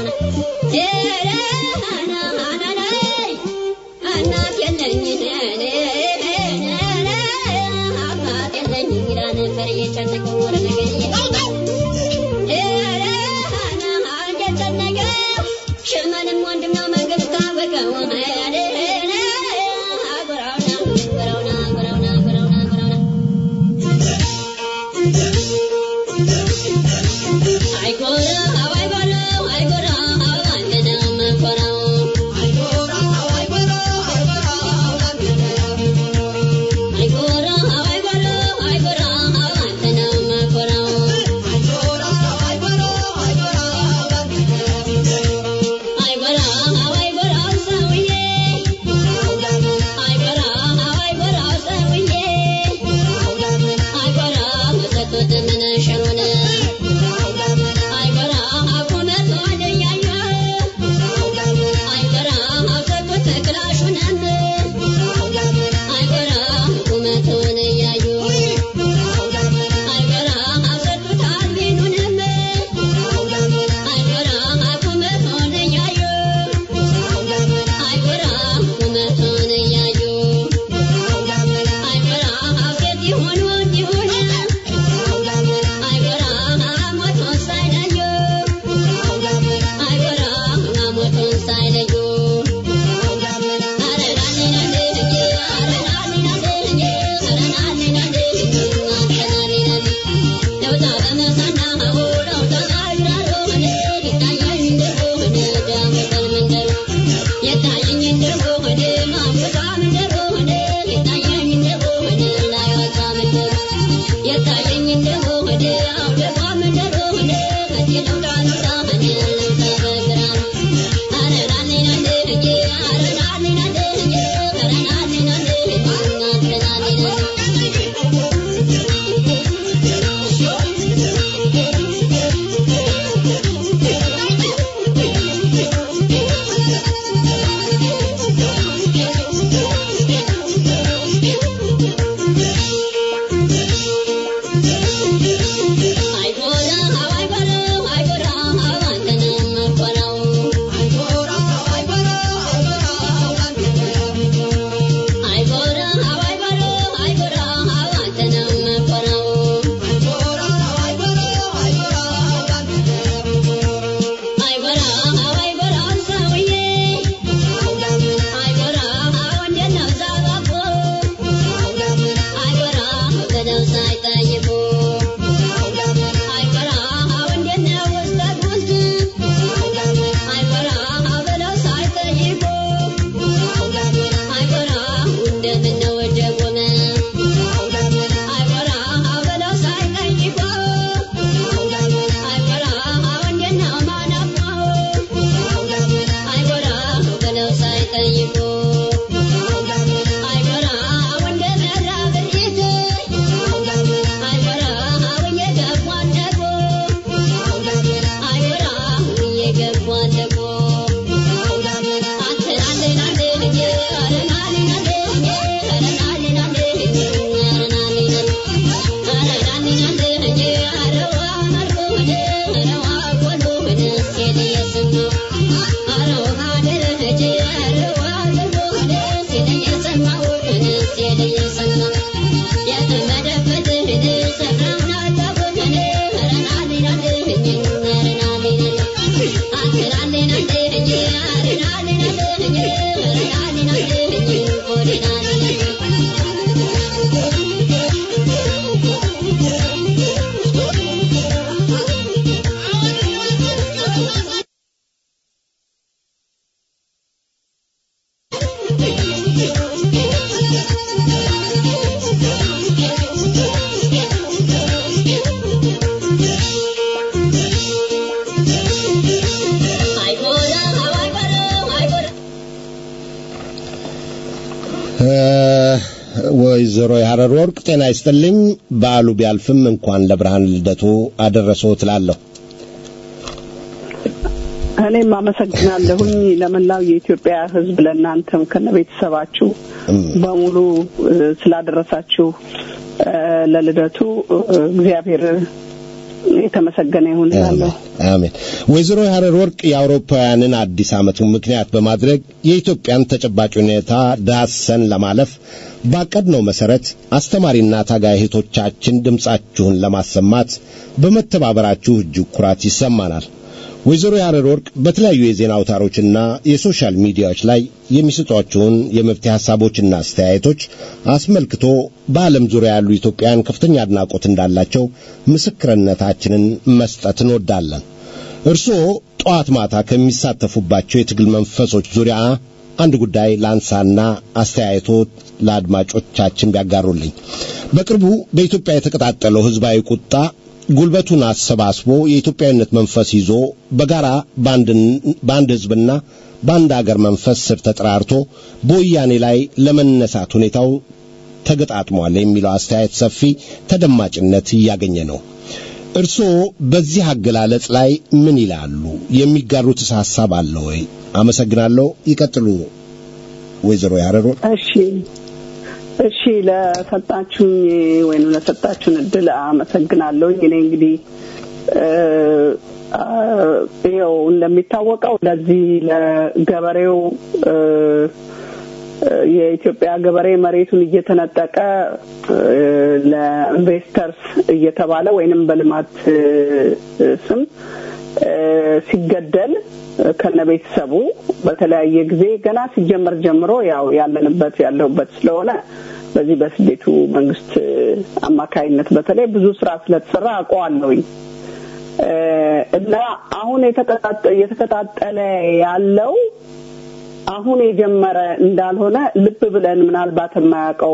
Yeah. ወይዘሮ የሐረር ወርቅ ጤና ይስጥልኝ። በዓሉ ቢያልፍም እንኳን ለብርሃን ልደቱ አደረሰው ትላለሁ። እኔም አመሰግናለሁኝ ለመላው የኢትዮጵያ ሕዝብ ለእናንተም ከነ ቤተሰባችሁ በሙሉ ስላደረሳችሁ ለልደቱ እግዚአብሔር የተመሰገነ ይሁን እላለሁ። አሜን። ወይዘሮ የሐረር ወርቅ የአውሮፓውያንን አዲስ ዓመት ምክንያት በማድረግ የኢትዮጵያን ተጨባጭ ሁኔታ ዳሰን ለማለፍ ባቀድነው መሰረት አስተማሪና ታጋይ እህቶቻችን ድምፃችሁን ለማሰማት በመተባበራችሁ እጅግ ኩራት ይሰማናል። ወይዘሮ የሐረር ወርቅ በተለያዩ የዜና አውታሮችና የሶሻል ሚዲያዎች ላይ የሚሰጧቸውን የመፍትሄ ሐሳቦችና አስተያየቶች አስመልክቶ በዓለም ዙሪያ ያሉ ኢትዮጵያውያን ከፍተኛ አድናቆት እንዳላቸው ምስክርነታችንን መስጠት እንወዳለን። እርስዎ ጠዋት ማታ ከሚሳተፉባቸው የትግል መንፈሶች ዙሪያ አንድ ጉዳይ ላንሳና አስተያየቶ ለአድማጮቻችን ቢያጋሩልኝ። በቅርቡ በኢትዮጵያ የተቀጣጠለው ሕዝባዊ ቁጣ ጉልበቱን አሰባስቦ የኢትዮጵያዊነት መንፈስ ይዞ በጋራ በአንድ ሕዝብና በአንድ አገር መንፈስ ስር ተጠራርቶ በወያኔ ላይ ለመነሳት ሁኔታው ተገጣጥሟል የሚለው አስተያየት ሰፊ ተደማጭነት እያገኘ ነው። እርስዎ በዚህ አገላለጽ ላይ ምን ይላሉ? የሚጋሩትስ ሐሳብ አለ ወይ? አመሰግናለሁ። ይቀጥሉ ወይዘሮ ያረሮ። እሺ እሺ ለሰጣችሁኝ ወይም ለሰጣችሁን እድል አመሰግናለሁ። እኔ እንግዲህ ይኸው እንደሚታወቀው ለዚህ ለገበሬው የኢትዮጵያ ገበሬ መሬቱን እየተነጠቀ ለኢንቨስተርስ እየተባለ ወይንም በልማት ስም ሲገደል ከነ ቤተሰቡ በተለያየ ጊዜ ገና ሲጀመር ጀምሮ ያው ያለንበት ያለሁበት ስለሆነ በዚህ በስደቱ መንግስት አማካይነት በተለይ ብዙ ስራ ስለተሰራ አውቀዋለሁኝ እና አሁን እየተቀጣጠለ ያለው አሁን የጀመረ እንዳልሆነ ልብ ብለን ምናልባት የማያውቀው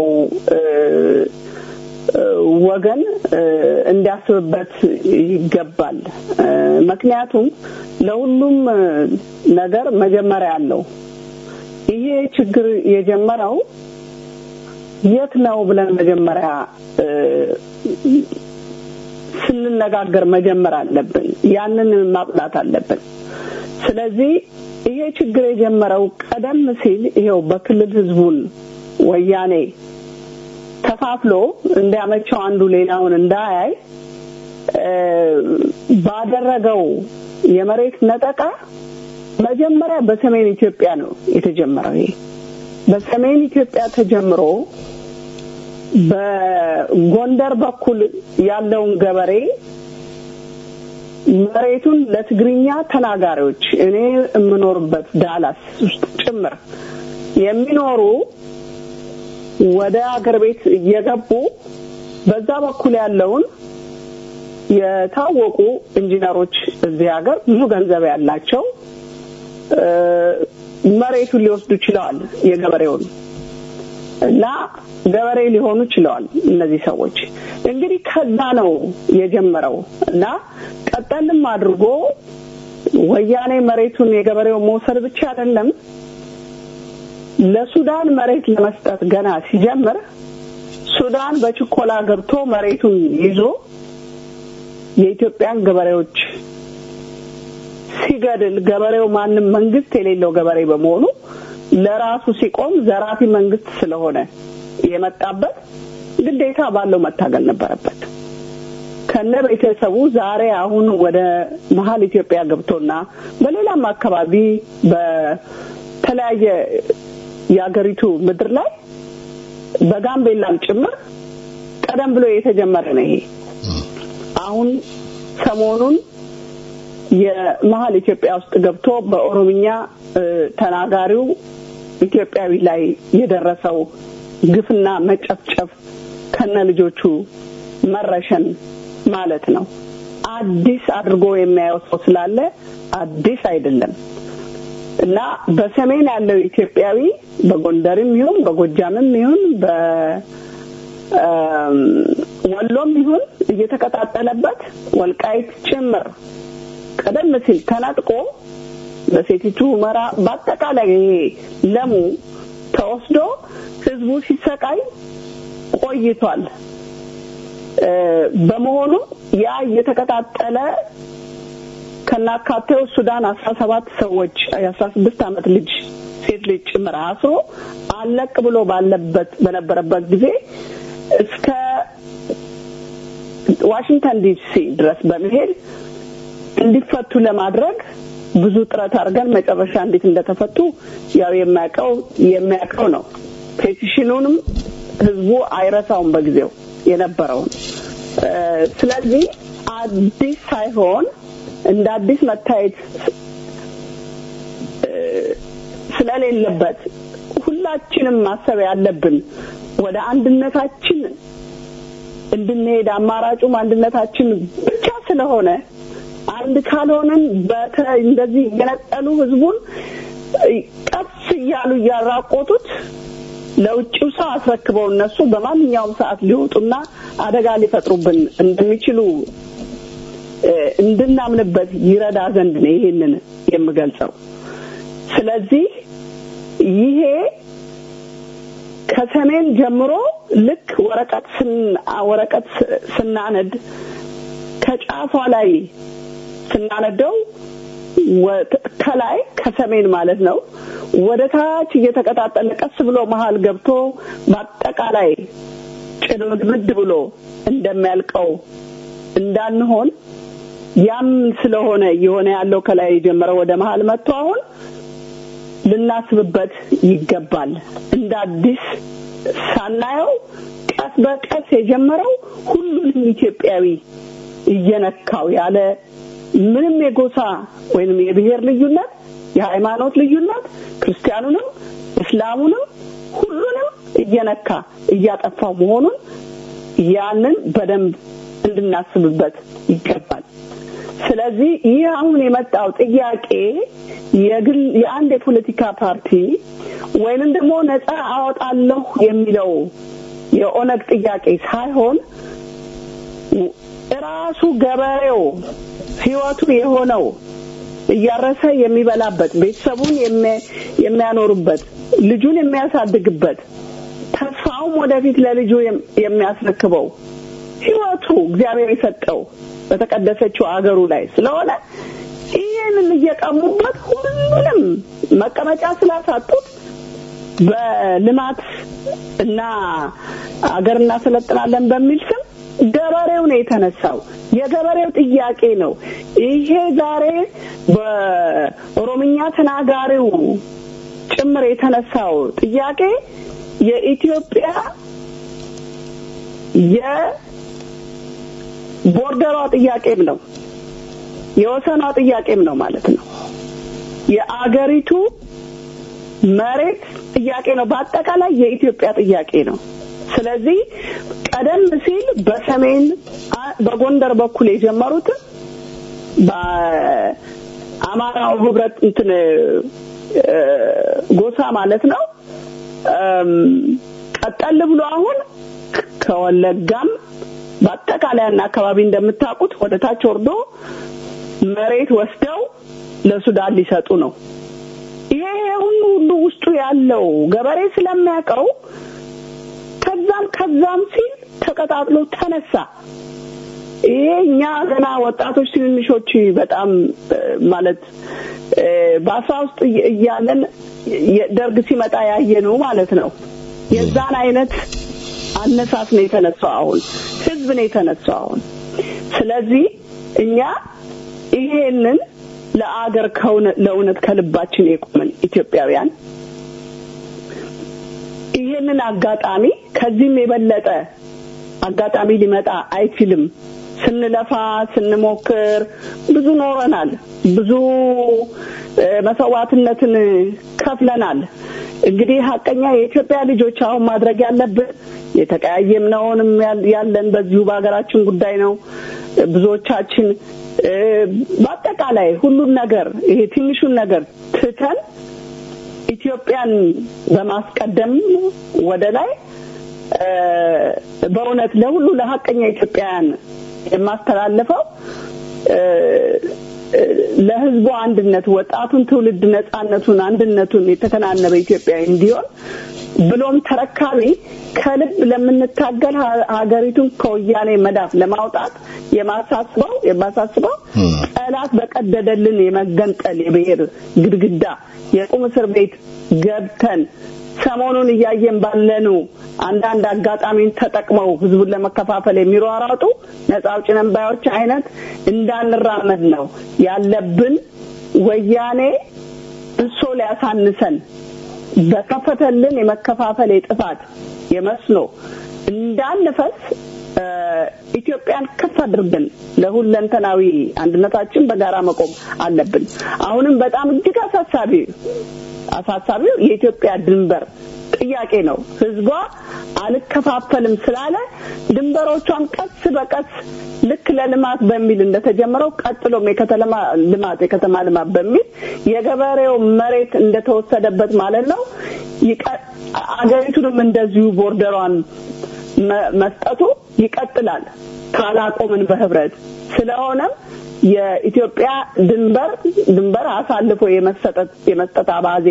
ወገን እንዲያስብበት ይገባል። ምክንያቱም ለሁሉም ነገር መጀመሪያ አለው። ይሄ ችግር የጀመረው የት ነው ብለን መጀመሪያ ስንነጋገር መጀመር አለብን። ያንን ማጥናት አለብን። ስለዚህ ይሄ ችግር የጀመረው ቀደም ሲል ይሄው በክልል ህዝቡን ወያኔ ከፋፍሎ እንዲያመቸው አንዱ ሌላውን እንዳያይ ባደረገው የመሬት ነጠቃ መጀመሪያ በሰሜን ኢትዮጵያ ነው የተጀመረው። ይሄ በሰሜን ኢትዮጵያ ተጀምሮ በጎንደር በኩል ያለውን ገበሬ መሬቱን ለትግርኛ ተናጋሪዎች እኔ የምኖርበት ዳላስ ውስጥ ጭምር የሚኖሩ ወደ አገር ቤት እየገቡ በዛ በኩል ያለውን የታወቁ ኢንጂነሮች እዚህ ሀገር ብዙ ገንዘብ ያላቸው መሬቱን ሊወስዱ ችለዋል። የገበሬውን እና ገበሬ ሊሆኑ ችለዋል። እነዚህ ሰዎች እንግዲህ ከዛ ነው የጀመረው እና ቀጠልም አድርጎ ወያኔ መሬቱን የገበሬው መውሰድ ብቻ አይደለም ለሱዳን መሬት ለመስጠት ገና ሲጀምር ሱዳን በችኮላ ገብቶ መሬቱን ይዞ የኢትዮጵያን ገበሬዎች ሲገድል ገበሬው ማንም መንግስት የሌለው ገበሬ በመሆኑ ለራሱ ሲቆም ዘራፊ መንግስት ስለሆነ የመጣበት ግዴታ ባለው መታገል ነበረበት። ከነ ቤተሰቡ ዛሬ አሁን ወደ መሀል ኢትዮጵያ ገብቶና በሌላም አካባቢ በተለያየ የአገሪቱ ምድር ላይ በጋምቤላም ጭምር ቀደም ብሎ የተጀመረ ነው። ይሄ አሁን ሰሞኑን የመሀል ኢትዮጵያ ውስጥ ገብቶ በኦሮምኛ ተናጋሪው ኢትዮጵያዊ ላይ የደረሰው ግፍና መጨፍጨፍ ከነ ልጆቹ መረሸን ማለት ነው። አዲስ አድርጎ የሚያየው ሰው ስላለ አዲስ አይደለም እና በሰሜን ያለው ኢትዮጵያዊ በጎንደርም ይሁን በጎጃምም ይሁን በወሎም ይሁን እየተቀጣጠለበት ወልቃይት ጭምር ቀደም ሲል ተነጥቆ በሴቲቱ ሁመራ በአጠቃላይ ይሄ ለሙ ተወስዶ ህዝቡ ሲሰቃይ ቆይቷል። በመሆኑ ያ እየተቀጣጠለ ከናካቴው ሱዳን አስራ ሰባት ሰዎች የአስራ ስድስት ዓመት ልጅ ሴት ልጅ ጭምር አስሮ አለቅ ብሎ ባለበት በነበረበት ጊዜ እስከ ዋሽንግተን ዲሲ ድረስ በመሄድ እንዲፈቱ ለማድረግ ብዙ ጥረት አድርገን መጨረሻ እንዴት እንደተፈቱ ያው የሚያውቀው የሚያውቀው ነው። ፔቲሽኑንም ህዝቡ አይረሳውም በጊዜው የነበረውን። ስለዚህ አዲስ ሳይሆን እንደ አዲስ መታየት ስለሌለበት ሁላችንም ማሰብ ያለብን ወደ አንድነታችን እንድንሄድ አማራጩም አንድነታችን ብቻ ስለሆነ አንድ ካልሆንን በተ እንደዚህ እየነጠሉ ህዝቡን ቀስ እያሉ እያራቆቱት ለውጭው ሰው አስረክበው እነሱ በማንኛውም ሰዓት ሊወጡና አደጋ ሊፈጥሩብን እንደሚችሉ እንድናምንበት ይረዳ ዘንድ ነው ይሄንን የምገልጸው። ስለዚህ ይሄ ከሰሜን ጀምሮ ልክ ወረቀት ወረቀት ስናነድ ከጫፏ ላይ ስናነደው ከላይ ከሰሜን ማለት ነው ወደ ታች እየተቀጣጠለ ቀስ ብሎ መሀል ገብቶ በአጠቃላይ ጭምድምድ ብሎ እንደሚያልቀው እንዳንሆን ያም ስለሆነ የሆነ ያለው ከላይ የጀመረው ወደ መሀል መጥቶ አሁን ልናስብበት ይገባል። እንደ አዲስ ሳናየው ቀስ በቀስ የጀመረው ሁሉንም ኢትዮጵያዊ እየነካው ያለ ምንም የጎሳ ወይንም የብሔር ልዩነት፣ የሃይማኖት ልዩነት ክርስቲያኑንም እስላሙንም ሁሉንም እየነካ እያጠፋው መሆኑን ያንን በደንብ እንድናስብበት ይገባል። ስለዚህ ይህ አሁን የመጣው ጥያቄ የግል የአንድ የፖለቲካ ፓርቲ ወይንም ደግሞ ነፃ አወጣለሁ የሚለው የኦነግ ጥያቄ ሳይሆን ራሱ ገበሬው ህይወቱ የሆነው እያረሰ የሚበላበት ቤተሰቡን የሚያኖርበት ልጁን የሚያሳድግበት ተስፋውም ወደፊት ለልጁ የሚያስረክበው ህይወቱ እግዚአብሔር የሰጠው በተቀደሰችው አገሩ ላይ ስለሆነ ይህንን እየቀሙበት ሁሉንም መቀመጫ ስላሳጡት በልማት እና አገር እናሰለጥናለን በሚል ስም ገበሬው ነው የተነሳው። የገበሬው ጥያቄ ነው። ይሄ ዛሬ በኦሮምኛ ተናጋሪው ጭምር የተነሳው ጥያቄ የኢትዮጵያ የቦርደሯ ጥያቄም ነው፣ የወሰኗ ጥያቄም ነው ማለት ነው። የአገሪቱ መሬት ጥያቄ ነው። በአጠቃላይ የኢትዮጵያ ጥያቄ ነው። ስለዚህ ቀደም ሲል በሰሜን በጎንደር በኩል የጀመሩት በአማራው ህብረት እንትን ጎሳ ማለት ነው። ቀጠል ብሎ አሁን ከወለጋም በአጠቃላይና አካባቢ እንደምታውቁት ወደ ታች ወርዶ መሬት ወስደው ለሱዳን ሊሰጡ ነው። ይሄ ሁሉ ሁሉ ውስጡ ያለው ገበሬ ስለሚያውቀው ከዛም ከዛም ሲል ተቀጣጥሎ ተነሳ። ይሄ እኛ ገና ወጣቶች ትንንሾች በጣም ማለት በአስራ ውስጥ እያለን ደርግ ሲመጣ ያየነው ማለት ነው። የዛን አይነት አነሳስ ነው የተነሳው። አሁን ህዝብ ነው የተነሳው አሁን። ስለዚህ እኛ ይሄንን ለአገር ለእውነት ከልባችን የቆምን ኢትዮጵያውያን ይህንን አጋጣሚ ከዚህም የበለጠ አጋጣሚ ሊመጣ አይችልም። ስንለፋ ስንሞክር ብዙ ኖረናል። ብዙ መስዋዕትነትን ከፍለናል። እንግዲህ ሀቀኛ የኢትዮጵያ ልጆች አሁን ማድረግ ያለብን የተቀያየምነውንም ያለን በዚሁ በሀገራችን ጉዳይ ነው። ብዙዎቻችን በአጠቃላይ ሁሉን ነገር ይሄ ትንሹን ነገር ትተን ኢትዮጵያን በማስቀደም ወደ ላይ በእውነት ለሁሉ ለሀቀኛ ኢትዮጵያውያን የማስተላልፈው ለህዝቡ አንድነት ወጣቱን ትውልድ ነጻነቱን አንድነቱን የተከናነበ ኢትዮጵያዊ እንዲሆን ብሎም ተረካቢ ከልብ ለምንታገል ሀገሪቱን ከወያኔ መዳፍ ለማውጣት የማሳስበው የማሳስበው ጠላት በቀደደልን የመገንጠል የብሔር ግድግዳ የቁም እስር ቤት ገብተን ሰሞኑን እያየን ባለኑ አንዳንድ አጋጣሚን ተጠቅመው ህዝቡን ለመከፋፈል የሚሯሯጡ ነጻ አውጪ ነን ባዮች አይነት እንዳንራመድ ነው ያለብን። ወያኔ እሶ ሊያሳንሰን በከፈተልን የመከፋፈል የጥፋት የመስኖ እንዳንፈስ ኢትዮጵያን ከፍ አድርገን ለሁለንተናዊ አንድነታችን በጋራ መቆም አለብን። አሁንም በጣም እጅግ አሳሳቢ አሳሳቢው የኢትዮጵያ ድንበር ጥያቄ ነው። ህዝቧ አልከፋፈልም ስላለ ድንበሮቿን ቀስ በቀስ ልክ ለልማት በሚል እንደተጀመረው ቀጥሎም የከተማ ልማት የከተማ ልማት በሚል የገበሬው መሬት እንደተወሰደበት ማለት ነው። አገሪቱንም እንደዚሁ ቦርደሯን መስጠቱ ይቀጥላል ካላቆምን በህብረት ስለሆነም የኢትዮጵያ ድንበር ድንበር አሳልፎ የመሰጠት የመስጠት አባዜ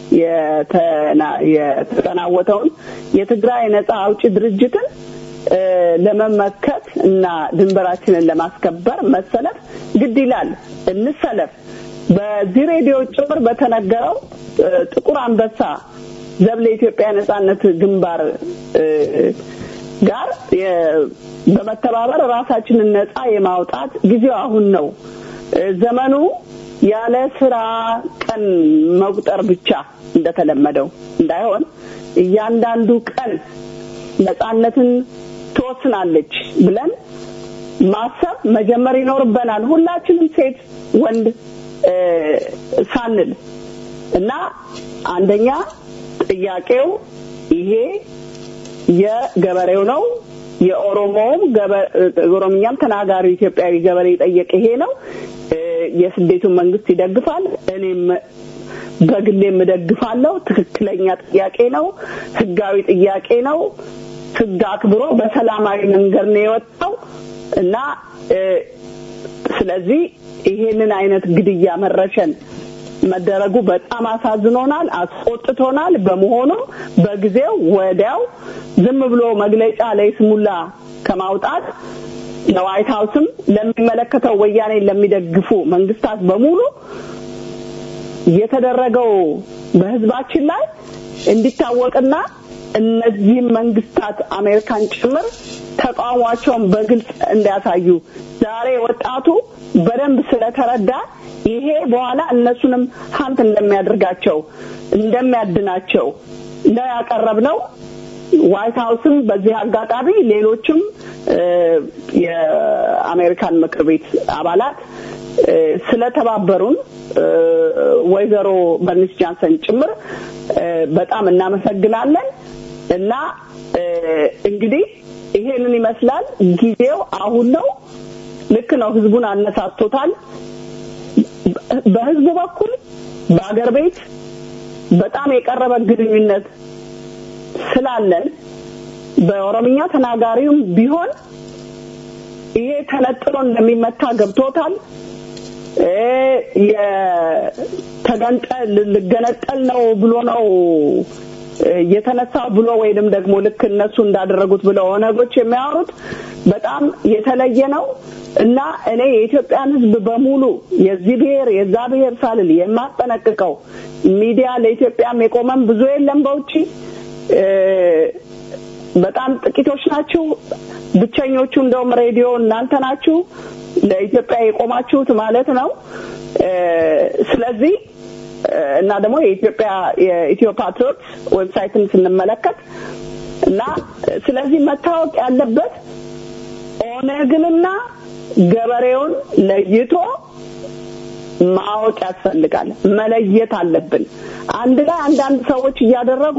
የተጠናወተውን የትግራይ ነጻ አውጪ ድርጅትን ለመመከት እና ድንበራችንን ለማስከበር መሰለፍ ግድ ይላል። እንሰለፍ። በዚህ ሬዲዮ ጭምር በተነገረው ጥቁር አንበሳ ዘብ ለኢትዮጵያ ነጻነት ግንባር ጋር በመተባበር ራሳችንን ነጻ የማውጣት ጊዜው አሁን ነው። ዘመኑ ያለ ስራ ቀን መቁጠር ብቻ እንደተለመደው እንዳይሆን እያንዳንዱ ቀን ነጻነትን ትወስናለች ብለን ማሰብ መጀመር ይኖርበናል። ሁላችንም ሴት ወንድ ሳንል እና አንደኛ ጥያቄው ይሄ የገበሬው ነው። የኦሮሞውም ኦሮምኛም ተናጋሪ ኢትዮጵያዊ ገበሬ የጠየቀ ይሄ ነው። የስደቱን መንግስት ይደግፋል። እኔም በግሌም እደግፋለሁ። ትክክለኛ ጥያቄ ነው። ህጋዊ ጥያቄ ነው። ህግ አክብሮ በሰላማዊ መንገድ ነው የወጣው እና ስለዚህ ይሄንን አይነት ግድያ መረሸን መደረጉ በጣም አሳዝኖናል፣ አስቆጥቶናል። በመሆኑም በጊዜው ወዲያው ዝም ብሎ መግለጫ ለይስሙላ ከማውጣት ለዋይት ሀውስም ለሚመለከተው ወያኔ ለሚደግፉ መንግስታት በሙሉ የተደረገው በህዝባችን ላይ እንዲታወቅና እነዚህም መንግስታት አሜሪካን ጭምር ተቃውሟቸውን በግልጽ እንዲያሳዩ ዛሬ ወጣቱ በደንብ ስለተረዳ ይሄ በኋላ እነሱንም ሀንት እንደሚያደርጋቸው እንደሚያድናቸው ነው ያቀረብነው። ዋይት ሀውስም በዚህ አጋጣሚ ሌሎችም የአሜሪካን ምክር ቤት አባላት ስለተባበሩን ወይዘሮ በርኒስ ጃንሰን ጭምር በጣም እናመሰግናለን እና እንግዲህ ይሄንን ይመስላል። ጊዜው አሁን ነው። ልክ ነው። ህዝቡን አነሳስቶታል። በህዝቡ በኩል በአገር ቤት በጣም የቀረበ ግንኙነት ስላለን በኦሮምኛ ተናጋሪውም ቢሆን ይሄ ተነጥሎ እንደሚመታ ገብቶታል። የተገንጠል ልገነጠል ነው ብሎ ነው የተነሳ ብሎ ወይንም ደግሞ ልክ እነሱ እንዳደረጉት ብለው ኦነጎች የሚያወሩት በጣም የተለየ ነው እና እኔ የኢትዮጵያን ሕዝብ በሙሉ የዚህ ብሔር የዛ ብሔር ሳልል የማጠነቅቀው ሚዲያ ለኢትዮጵያም የቆመም ብዙ የለም በውጪ በጣም ጥቂቶች ናችሁ። ብቸኞቹ እንደውም ሬዲዮ እናንተ ናችሁ ለኢትዮጵያ የቆማችሁት ማለት ነው። ስለዚህ እና ደግሞ የኢትዮጵያ የኢትዮ ፓትሪዮት ዌብሳይትን ስንመለከት እና ስለዚህ መታወቅ ያለበት ኦነግንና ገበሬውን ለይቶ ማወቅ ያስፈልጋል። መለየት አለብን። አንድ ላይ አንዳንድ ሰዎች እያደረጉ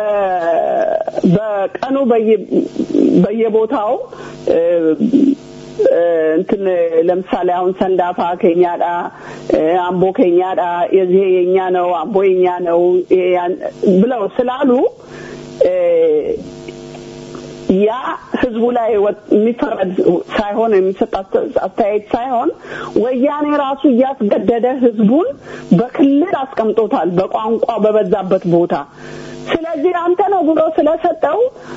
በቀኑ በየቦታው እንትን ለምሳሌ አሁን ሰንዳፋ ከኛዳ አምቦ ከኛዳ የዚህ የኛ ነው አምቦ የኛ ነው ብለው ስላሉ ያ ህዝቡ ላይ የሚፈረድ ሳይሆን የሚሰጥ አስተያየት ሳይሆን ወያኔ ራሱ እያስገደደ ህዝቡን በክልል አስቀምጦታል፣ በቋንቋ በበዛበት ቦታ። ስለዚህ አንተ ነው ብሎ ስለሰጠው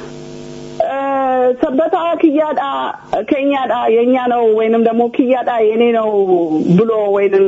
ሰበታ ክያዳ ከኛዳ የኛ ነው ወይንም ደግሞ ክያዳ የኔ ነው ብሎ ወይንም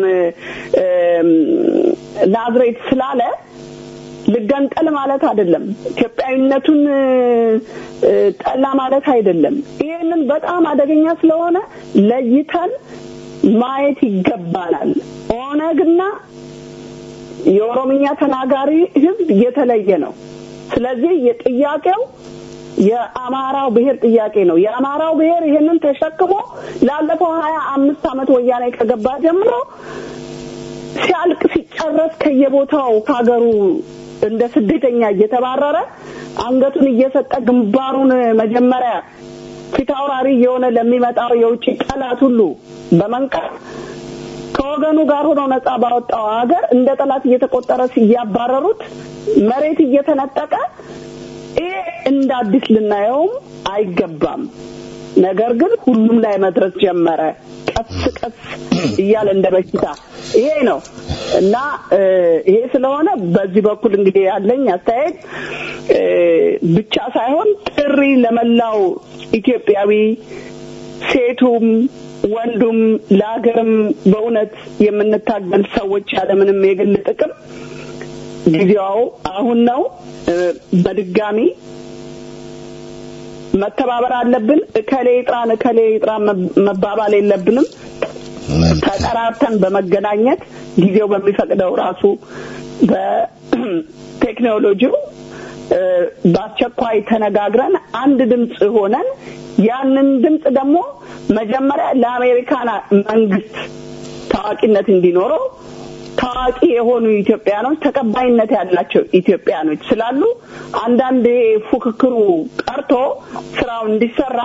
ናዝሬት ስላለ ልገንጠል ማለት አይደለም። ኢትዮጵያዊነቱን ጠላ ማለት አይደለም። ይህንን በጣም አደገኛ ስለሆነ ለይተን ማየት ይገባናል። ኦነግና የኦሮምኛ ተናጋሪ ህዝብ የተለየ ነው። ስለዚህ የጥያቄው የአማራው ብሔር ጥያቄ ነው። የአማራው ብሔር ይህንን ተሸክሞ ላለፈው ሀያ አምስት ዓመት ወያኔ ከገባ ጀምሮ ሲያልቅ ሲጨረስ ከየቦታው ከሀገሩ እንደ ስደተኛ እየተባረረ አንገቱን እየሰጠ ግንባሩን መጀመሪያ ፊት አውራሪ እየሆነ ለሚመጣው የውጭ ጠላት ሁሉ በመንቀር ከወገኑ ጋር ሆኖ ነጻ ባወጣው ሀገር እንደ ጠላት እየተቆጠረ እያባረሩት መሬት እየተነጠቀ ይሄ እንደ አዲስ ልናየውም አይገባም። ነገር ግን ሁሉም ላይ መድረስ ጀመረ። ቀስ ቀስ እያለ እንደ በሽታ ይሄ ነው እና ይሄ ስለሆነ በዚህ በኩል እንግዲህ ያለኝ አስተያየት ብቻ ሳይሆን ጥሪ ለመላው ኢትዮጵያዊ ሴቱም ወንዱም ለሀገርም በእውነት የምንታገል ሰዎች ያለምንም የግል ጥቅም ጊዜው አሁን ነው። በድጋሚ መተባበር አለብን። እከሌ ይጥራን እከሌ ይጥራን መባባል የለብንም። ተጠራርተን በመገናኘት ጊዜው በሚፈቅደው ራሱ በቴክኖሎጂው በአስቸኳይ ተነጋግረን አንድ ድምፅ ሆነን ያንን ድምፅ ደግሞ መጀመሪያ ለአሜሪካን መንግስት ታዋቂነት እንዲኖረው ታዋቂ የሆኑ ኢትዮጵያኖች ተቀባይነት ያላቸው ኢትዮጵያኖች ስላሉ አንዳንድ ፉክክሩ ቀርቶ ስራው እንዲሰራ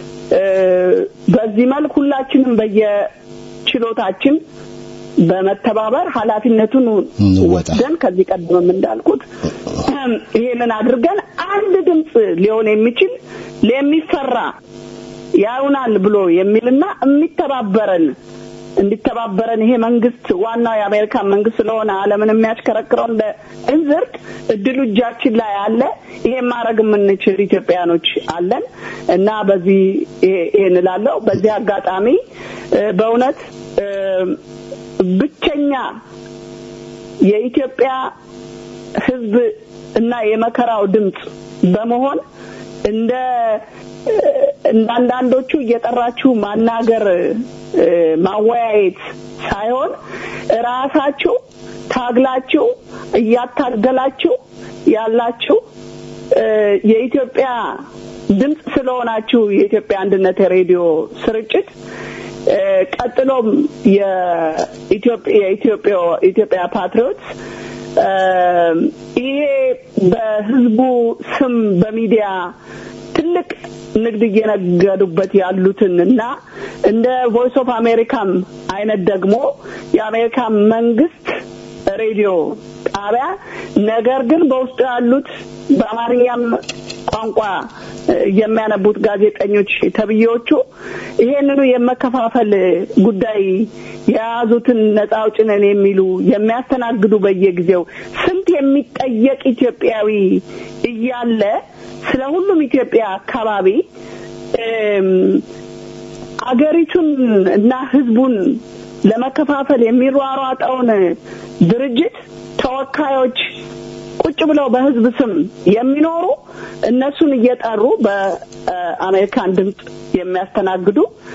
በዚህ መልክ ሁላችንም በየችሎታችን በመተባበር ኃላፊነቱን ወስደን ከዚህ ቀደምም እንዳልኩት ይሄንን አድርገን አንድ ድምፅ ሊሆን የሚችል የሚፈራ ያዩናል ብሎ የሚልና የሚተባበረን እንዲተባበረን ይሄ መንግስት ዋናው የአሜሪካን መንግስት ስለሆነ ዓለምን የሚያሽከረክረው እንደ እንዝርት እድሉ እጃችን ላይ አለ። ይሄን ማድረግ የምንችል ኢትዮጵያኖች አለን እና በዚህ ይሄን እላለሁ። በዚህ አጋጣሚ በእውነት ብቸኛ የኢትዮጵያ ሕዝብ እና የመከራው ድምፅ በመሆን እንደ እንዳንዳንዶቹ እየጠራችሁ ማናገር ማወያየት ሳይሆን ራሳችሁ ታግላችሁ እያታገላችሁ ያላችሁ የኢትዮጵያ ድምፅ ስለሆናችሁ የኢትዮጵያ አንድነት ሬዲዮ ስርጭት ቀጥሎም የኢትዮጵያ ፓትሪዮት ይሄ በህዝቡ ስም በሚዲያ ትልቅ ንግድ እየነገዱበት ያሉትን እና እንደ ቮይስ ኦፍ አሜሪካም አይነት ደግሞ የአሜሪካ መንግስት ሬዲዮ ጣቢያ ነገር ግን በውስጡ ያሉት በአማርኛም ቋንቋ የሚያነቡት ጋዜጠኞች ተብዬዎቹ ይሄንኑ የመከፋፈል ጉዳይ የያዙትን ነጻ አውጪ ነን የሚሉ የሚያስተናግዱ በየጊዜው ስንት የሚጠየቅ ኢትዮጵያዊ እያለ ስለ ሁሉም ኢትዮጵያ አካባቢ አገሪቱን እና ህዝቡን ለመከፋፈል የሚሯሯጠውን ድርጅት ተወካዮች ቁጭ ብለው በህዝብ ስም የሚኖሩ እነሱን እየጠሩ በአሜሪካን ድምፅ የሚያስተናግዱ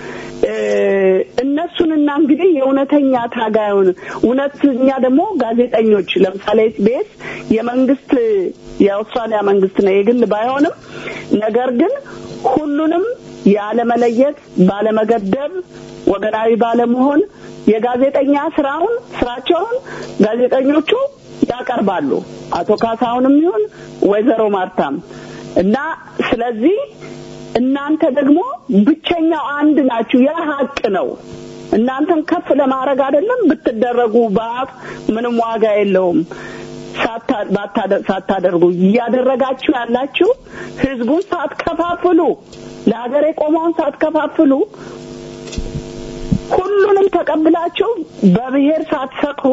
እነሱንና እንግዲህ የእውነተኛ ታጋዩን እውነተኛ ደግሞ ጋዜጠኞች ለምሳሌ ኤስቢኤስ የመንግስት የአውስትራሊያ መንግስት ነው የግል ባይሆንም ነገር ግን ሁሉንም ያለመለየት ባለመገደብ ወገናዊ ባለመሆን የጋዜጠኛ ስራውን ስራቸውን ጋዜጠኞቹ ያቀርባሉ። አቶ ካሳሁንም ይሁን ወይዘሮ ማርታም እና ስለዚህ እናንተ ደግሞ ብቸኛው አንድ ናችሁ። ያ ሀቅ ነው። እናንተን ከፍ ለማድረግ አይደለም ብትደረጉ በአፍ ምንም ዋጋ የለውም። ሳታደርጉ እያደረጋችሁ ያላችሁ ህዝቡን ሳትከፋፍሉ፣ ለሀገር የቆመውን ሳትከፋፍሉ፣ ሁሉንም ተቀብላችሁ በብሔር ሳትሰቅሩ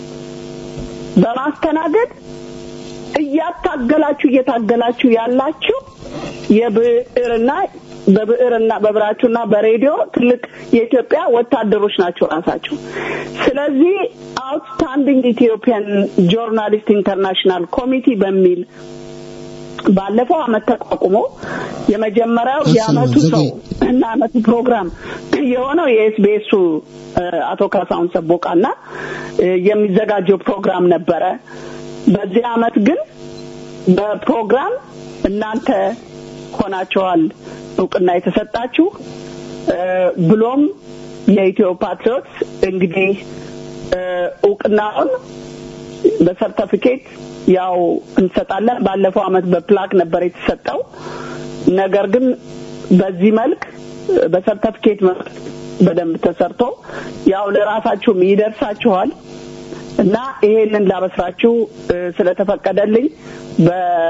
በማስተናገድ እያታገላችሁ እየታገላችሁ ያላችሁ የብዕርና በብዕርና በብራችሁና በሬዲዮ ትልቅ የኢትዮጵያ ወታደሮች ናቸው ራሳቸው። ስለዚህ አውትስታንዲንግ ኢትዮጵያን ጆርናሊስት ኢንተርናሽናል ኮሚቲ በሚል ባለፈው አመት ተቋቁሞ የመጀመሪያው የአመቱ ሰው እና አመቱ ፕሮግራም የሆነው የኤስቢኤሱ አቶ ካሳሁን ሰቦቃና የሚዘጋጀው ፕሮግራም ነበረ። በዚህ አመት ግን በፕሮግራም እናንተ ሆናችኋል እውቅና የተሰጣችሁ ብሎም የኢትዮ ፓትሪዮትስ እንግዲህ እውቅናውን በሰርተፊኬት ያው እንሰጣለን። ባለፈው አመት በፕላክ ነበር የተሰጠው። ነገር ግን በዚህ መልክ በሰርተፊኬት መልክ በደንብ ተሰርቶ ያው ለራሳችሁም ይደርሳችኋል እና ይሄንን ላበስራችሁ ስለተፈቀደልኝ በ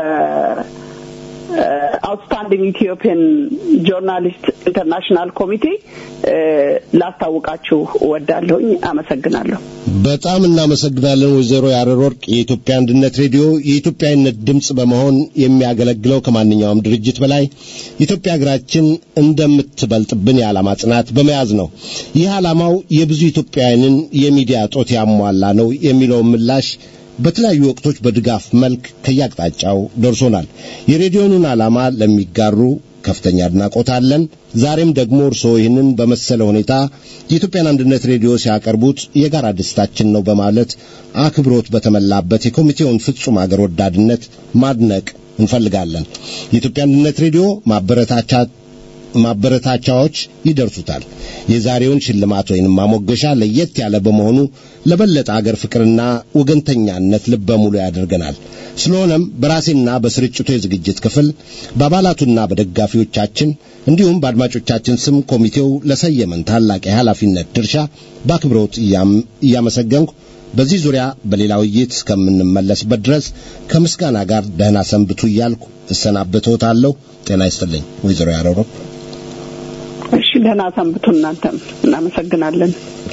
አውትስታንዲንግ ኢትዮጵያን ጆርናሊስት ኢንተርናሽናል ኮሚቴ ላስታውቃችሁ እወዳለሁኝ። አመሰግናለሁ። በጣም እናመሰግናለን ወይዘሮ ያረር ወርቅ። የኢትዮጵያ አንድነት ሬዲዮ የኢትዮጵያዊነት ድምፅ በመሆን የሚያገለግለው ከማንኛውም ድርጅት በላይ ኢትዮጵያ ሀገራችን እንደምትበልጥብን የዓላማ ጽናት በመያዝ ነው። ይህ ዓላማው የብዙ ኢትዮጵያውያንን የሚዲያ ጦት ያሟላ ነው የሚለውን ምላሽ በተለያዩ ወቅቶች በድጋፍ መልክ ከያቅጣጫው ደርሶናል። የሬዲዮኑን ዓላማ ለሚጋሩ ከፍተኛ አድናቆት አለን። ዛሬም ደግሞ እርስዎ ይህንን በመሰለ ሁኔታ የኢትዮጵያን አንድነት ሬዲዮ ሲያቀርቡት የጋራ ደስታችን ነው በማለት አክብሮት በተመላበት የኮሚቴውን ፍጹም አገር ወዳድነት ማድነቅ እንፈልጋለን። የኢትዮጵያ አንድነት ሬዲዮ ማበረታቻ ማበረታቻዎች ይደርሱታል። የዛሬውን ሽልማት ወይንም ማሞገሻ ለየት ያለ በመሆኑ ለበለጠ አገር ፍቅርና ወገንተኛነት ልበ ሙሉ ያደርገናል። ስለሆነም በራሴና በስርጭቱ የዝግጅት ክፍል በአባላቱና በደጋፊዎቻችን እንዲሁም በአድማጮቻችን ስም ኮሚቴው ለሰየመን ታላቅ የኃላፊነት ድርሻ በአክብሮት እያመሰገንኩ በዚህ ዙሪያ በሌላ ውይይት እስከምንመለስበት ድረስ ከምስጋና ጋር ደህና ሰንብቱ እያልኩ እሰናበትዎታለሁ። ጤና ይስጥልኝ ወይዘሮ ያረሮ። እሺ፣ ደህና ሰንብቱ። እናንተም እናመሰግናለን።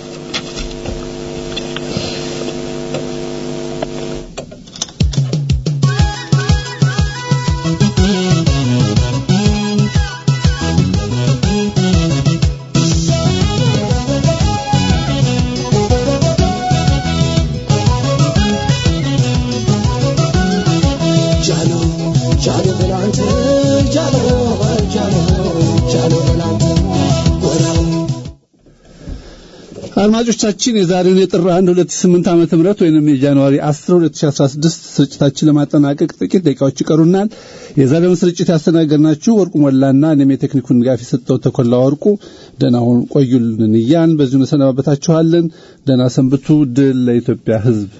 አድማጮቻችን የዛሬውን የጥር 1 2008 ዓመተ ምህረት ወይንም የጃንዋሪ 10 2016 ስርጭታችን ለማጠናቀቅ ጥቂት ደቂቃዎች ይቀሩናል። የዛሬውን ስርጭት ያስተናገድናችሁ ወርቁ ሞላና እኔም የቴክኒኩን ድጋፍ የሰጠው ተኮላ ወርቁ ደህና ሁኑ ቆዩልን እያን በዚሁ እንሰናበታችኋለን። ደህና ሰንብቱ። ድል ለኢትዮጵያ ሕዝብ።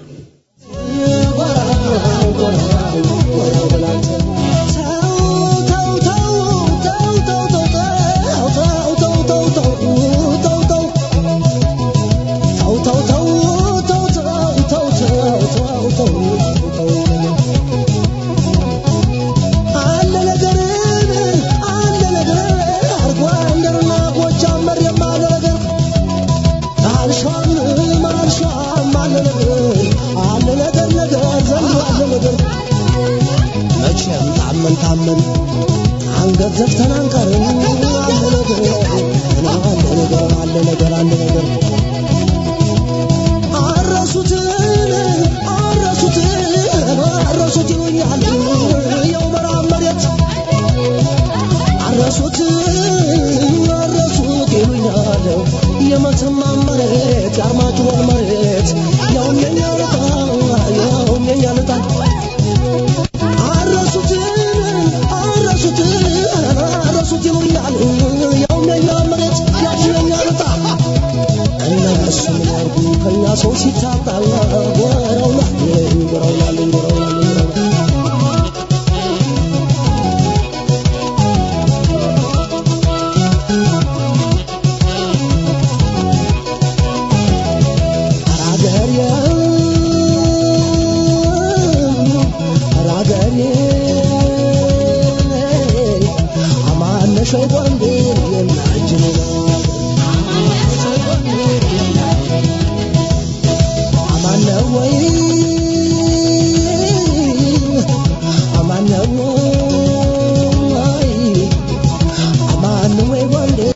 ታመን ታመን አንገት ዘፍተን አንቀርም። አለ ነገር አለ ነገር አለ ነገር አለ ነገር አረሱትን አረሱትን አረሱት ይሉኛል የው መራብ መሬት አረሱት አረሱት ይሉኛል የመተማ መሬት የአርማጭሆን መሬት ያውም የኛ ልጣ ያውም የኛ ልጣ አረሱት አረሱት አረሱት ይሉኛል ያውም የኛ መሬት ያውም የኛ ልጣ እነሱ ምን ያርጉ ከኛ ሰው ሲታጣ ጎረውናል ጎረውናል ጎረውናል ሸይጣን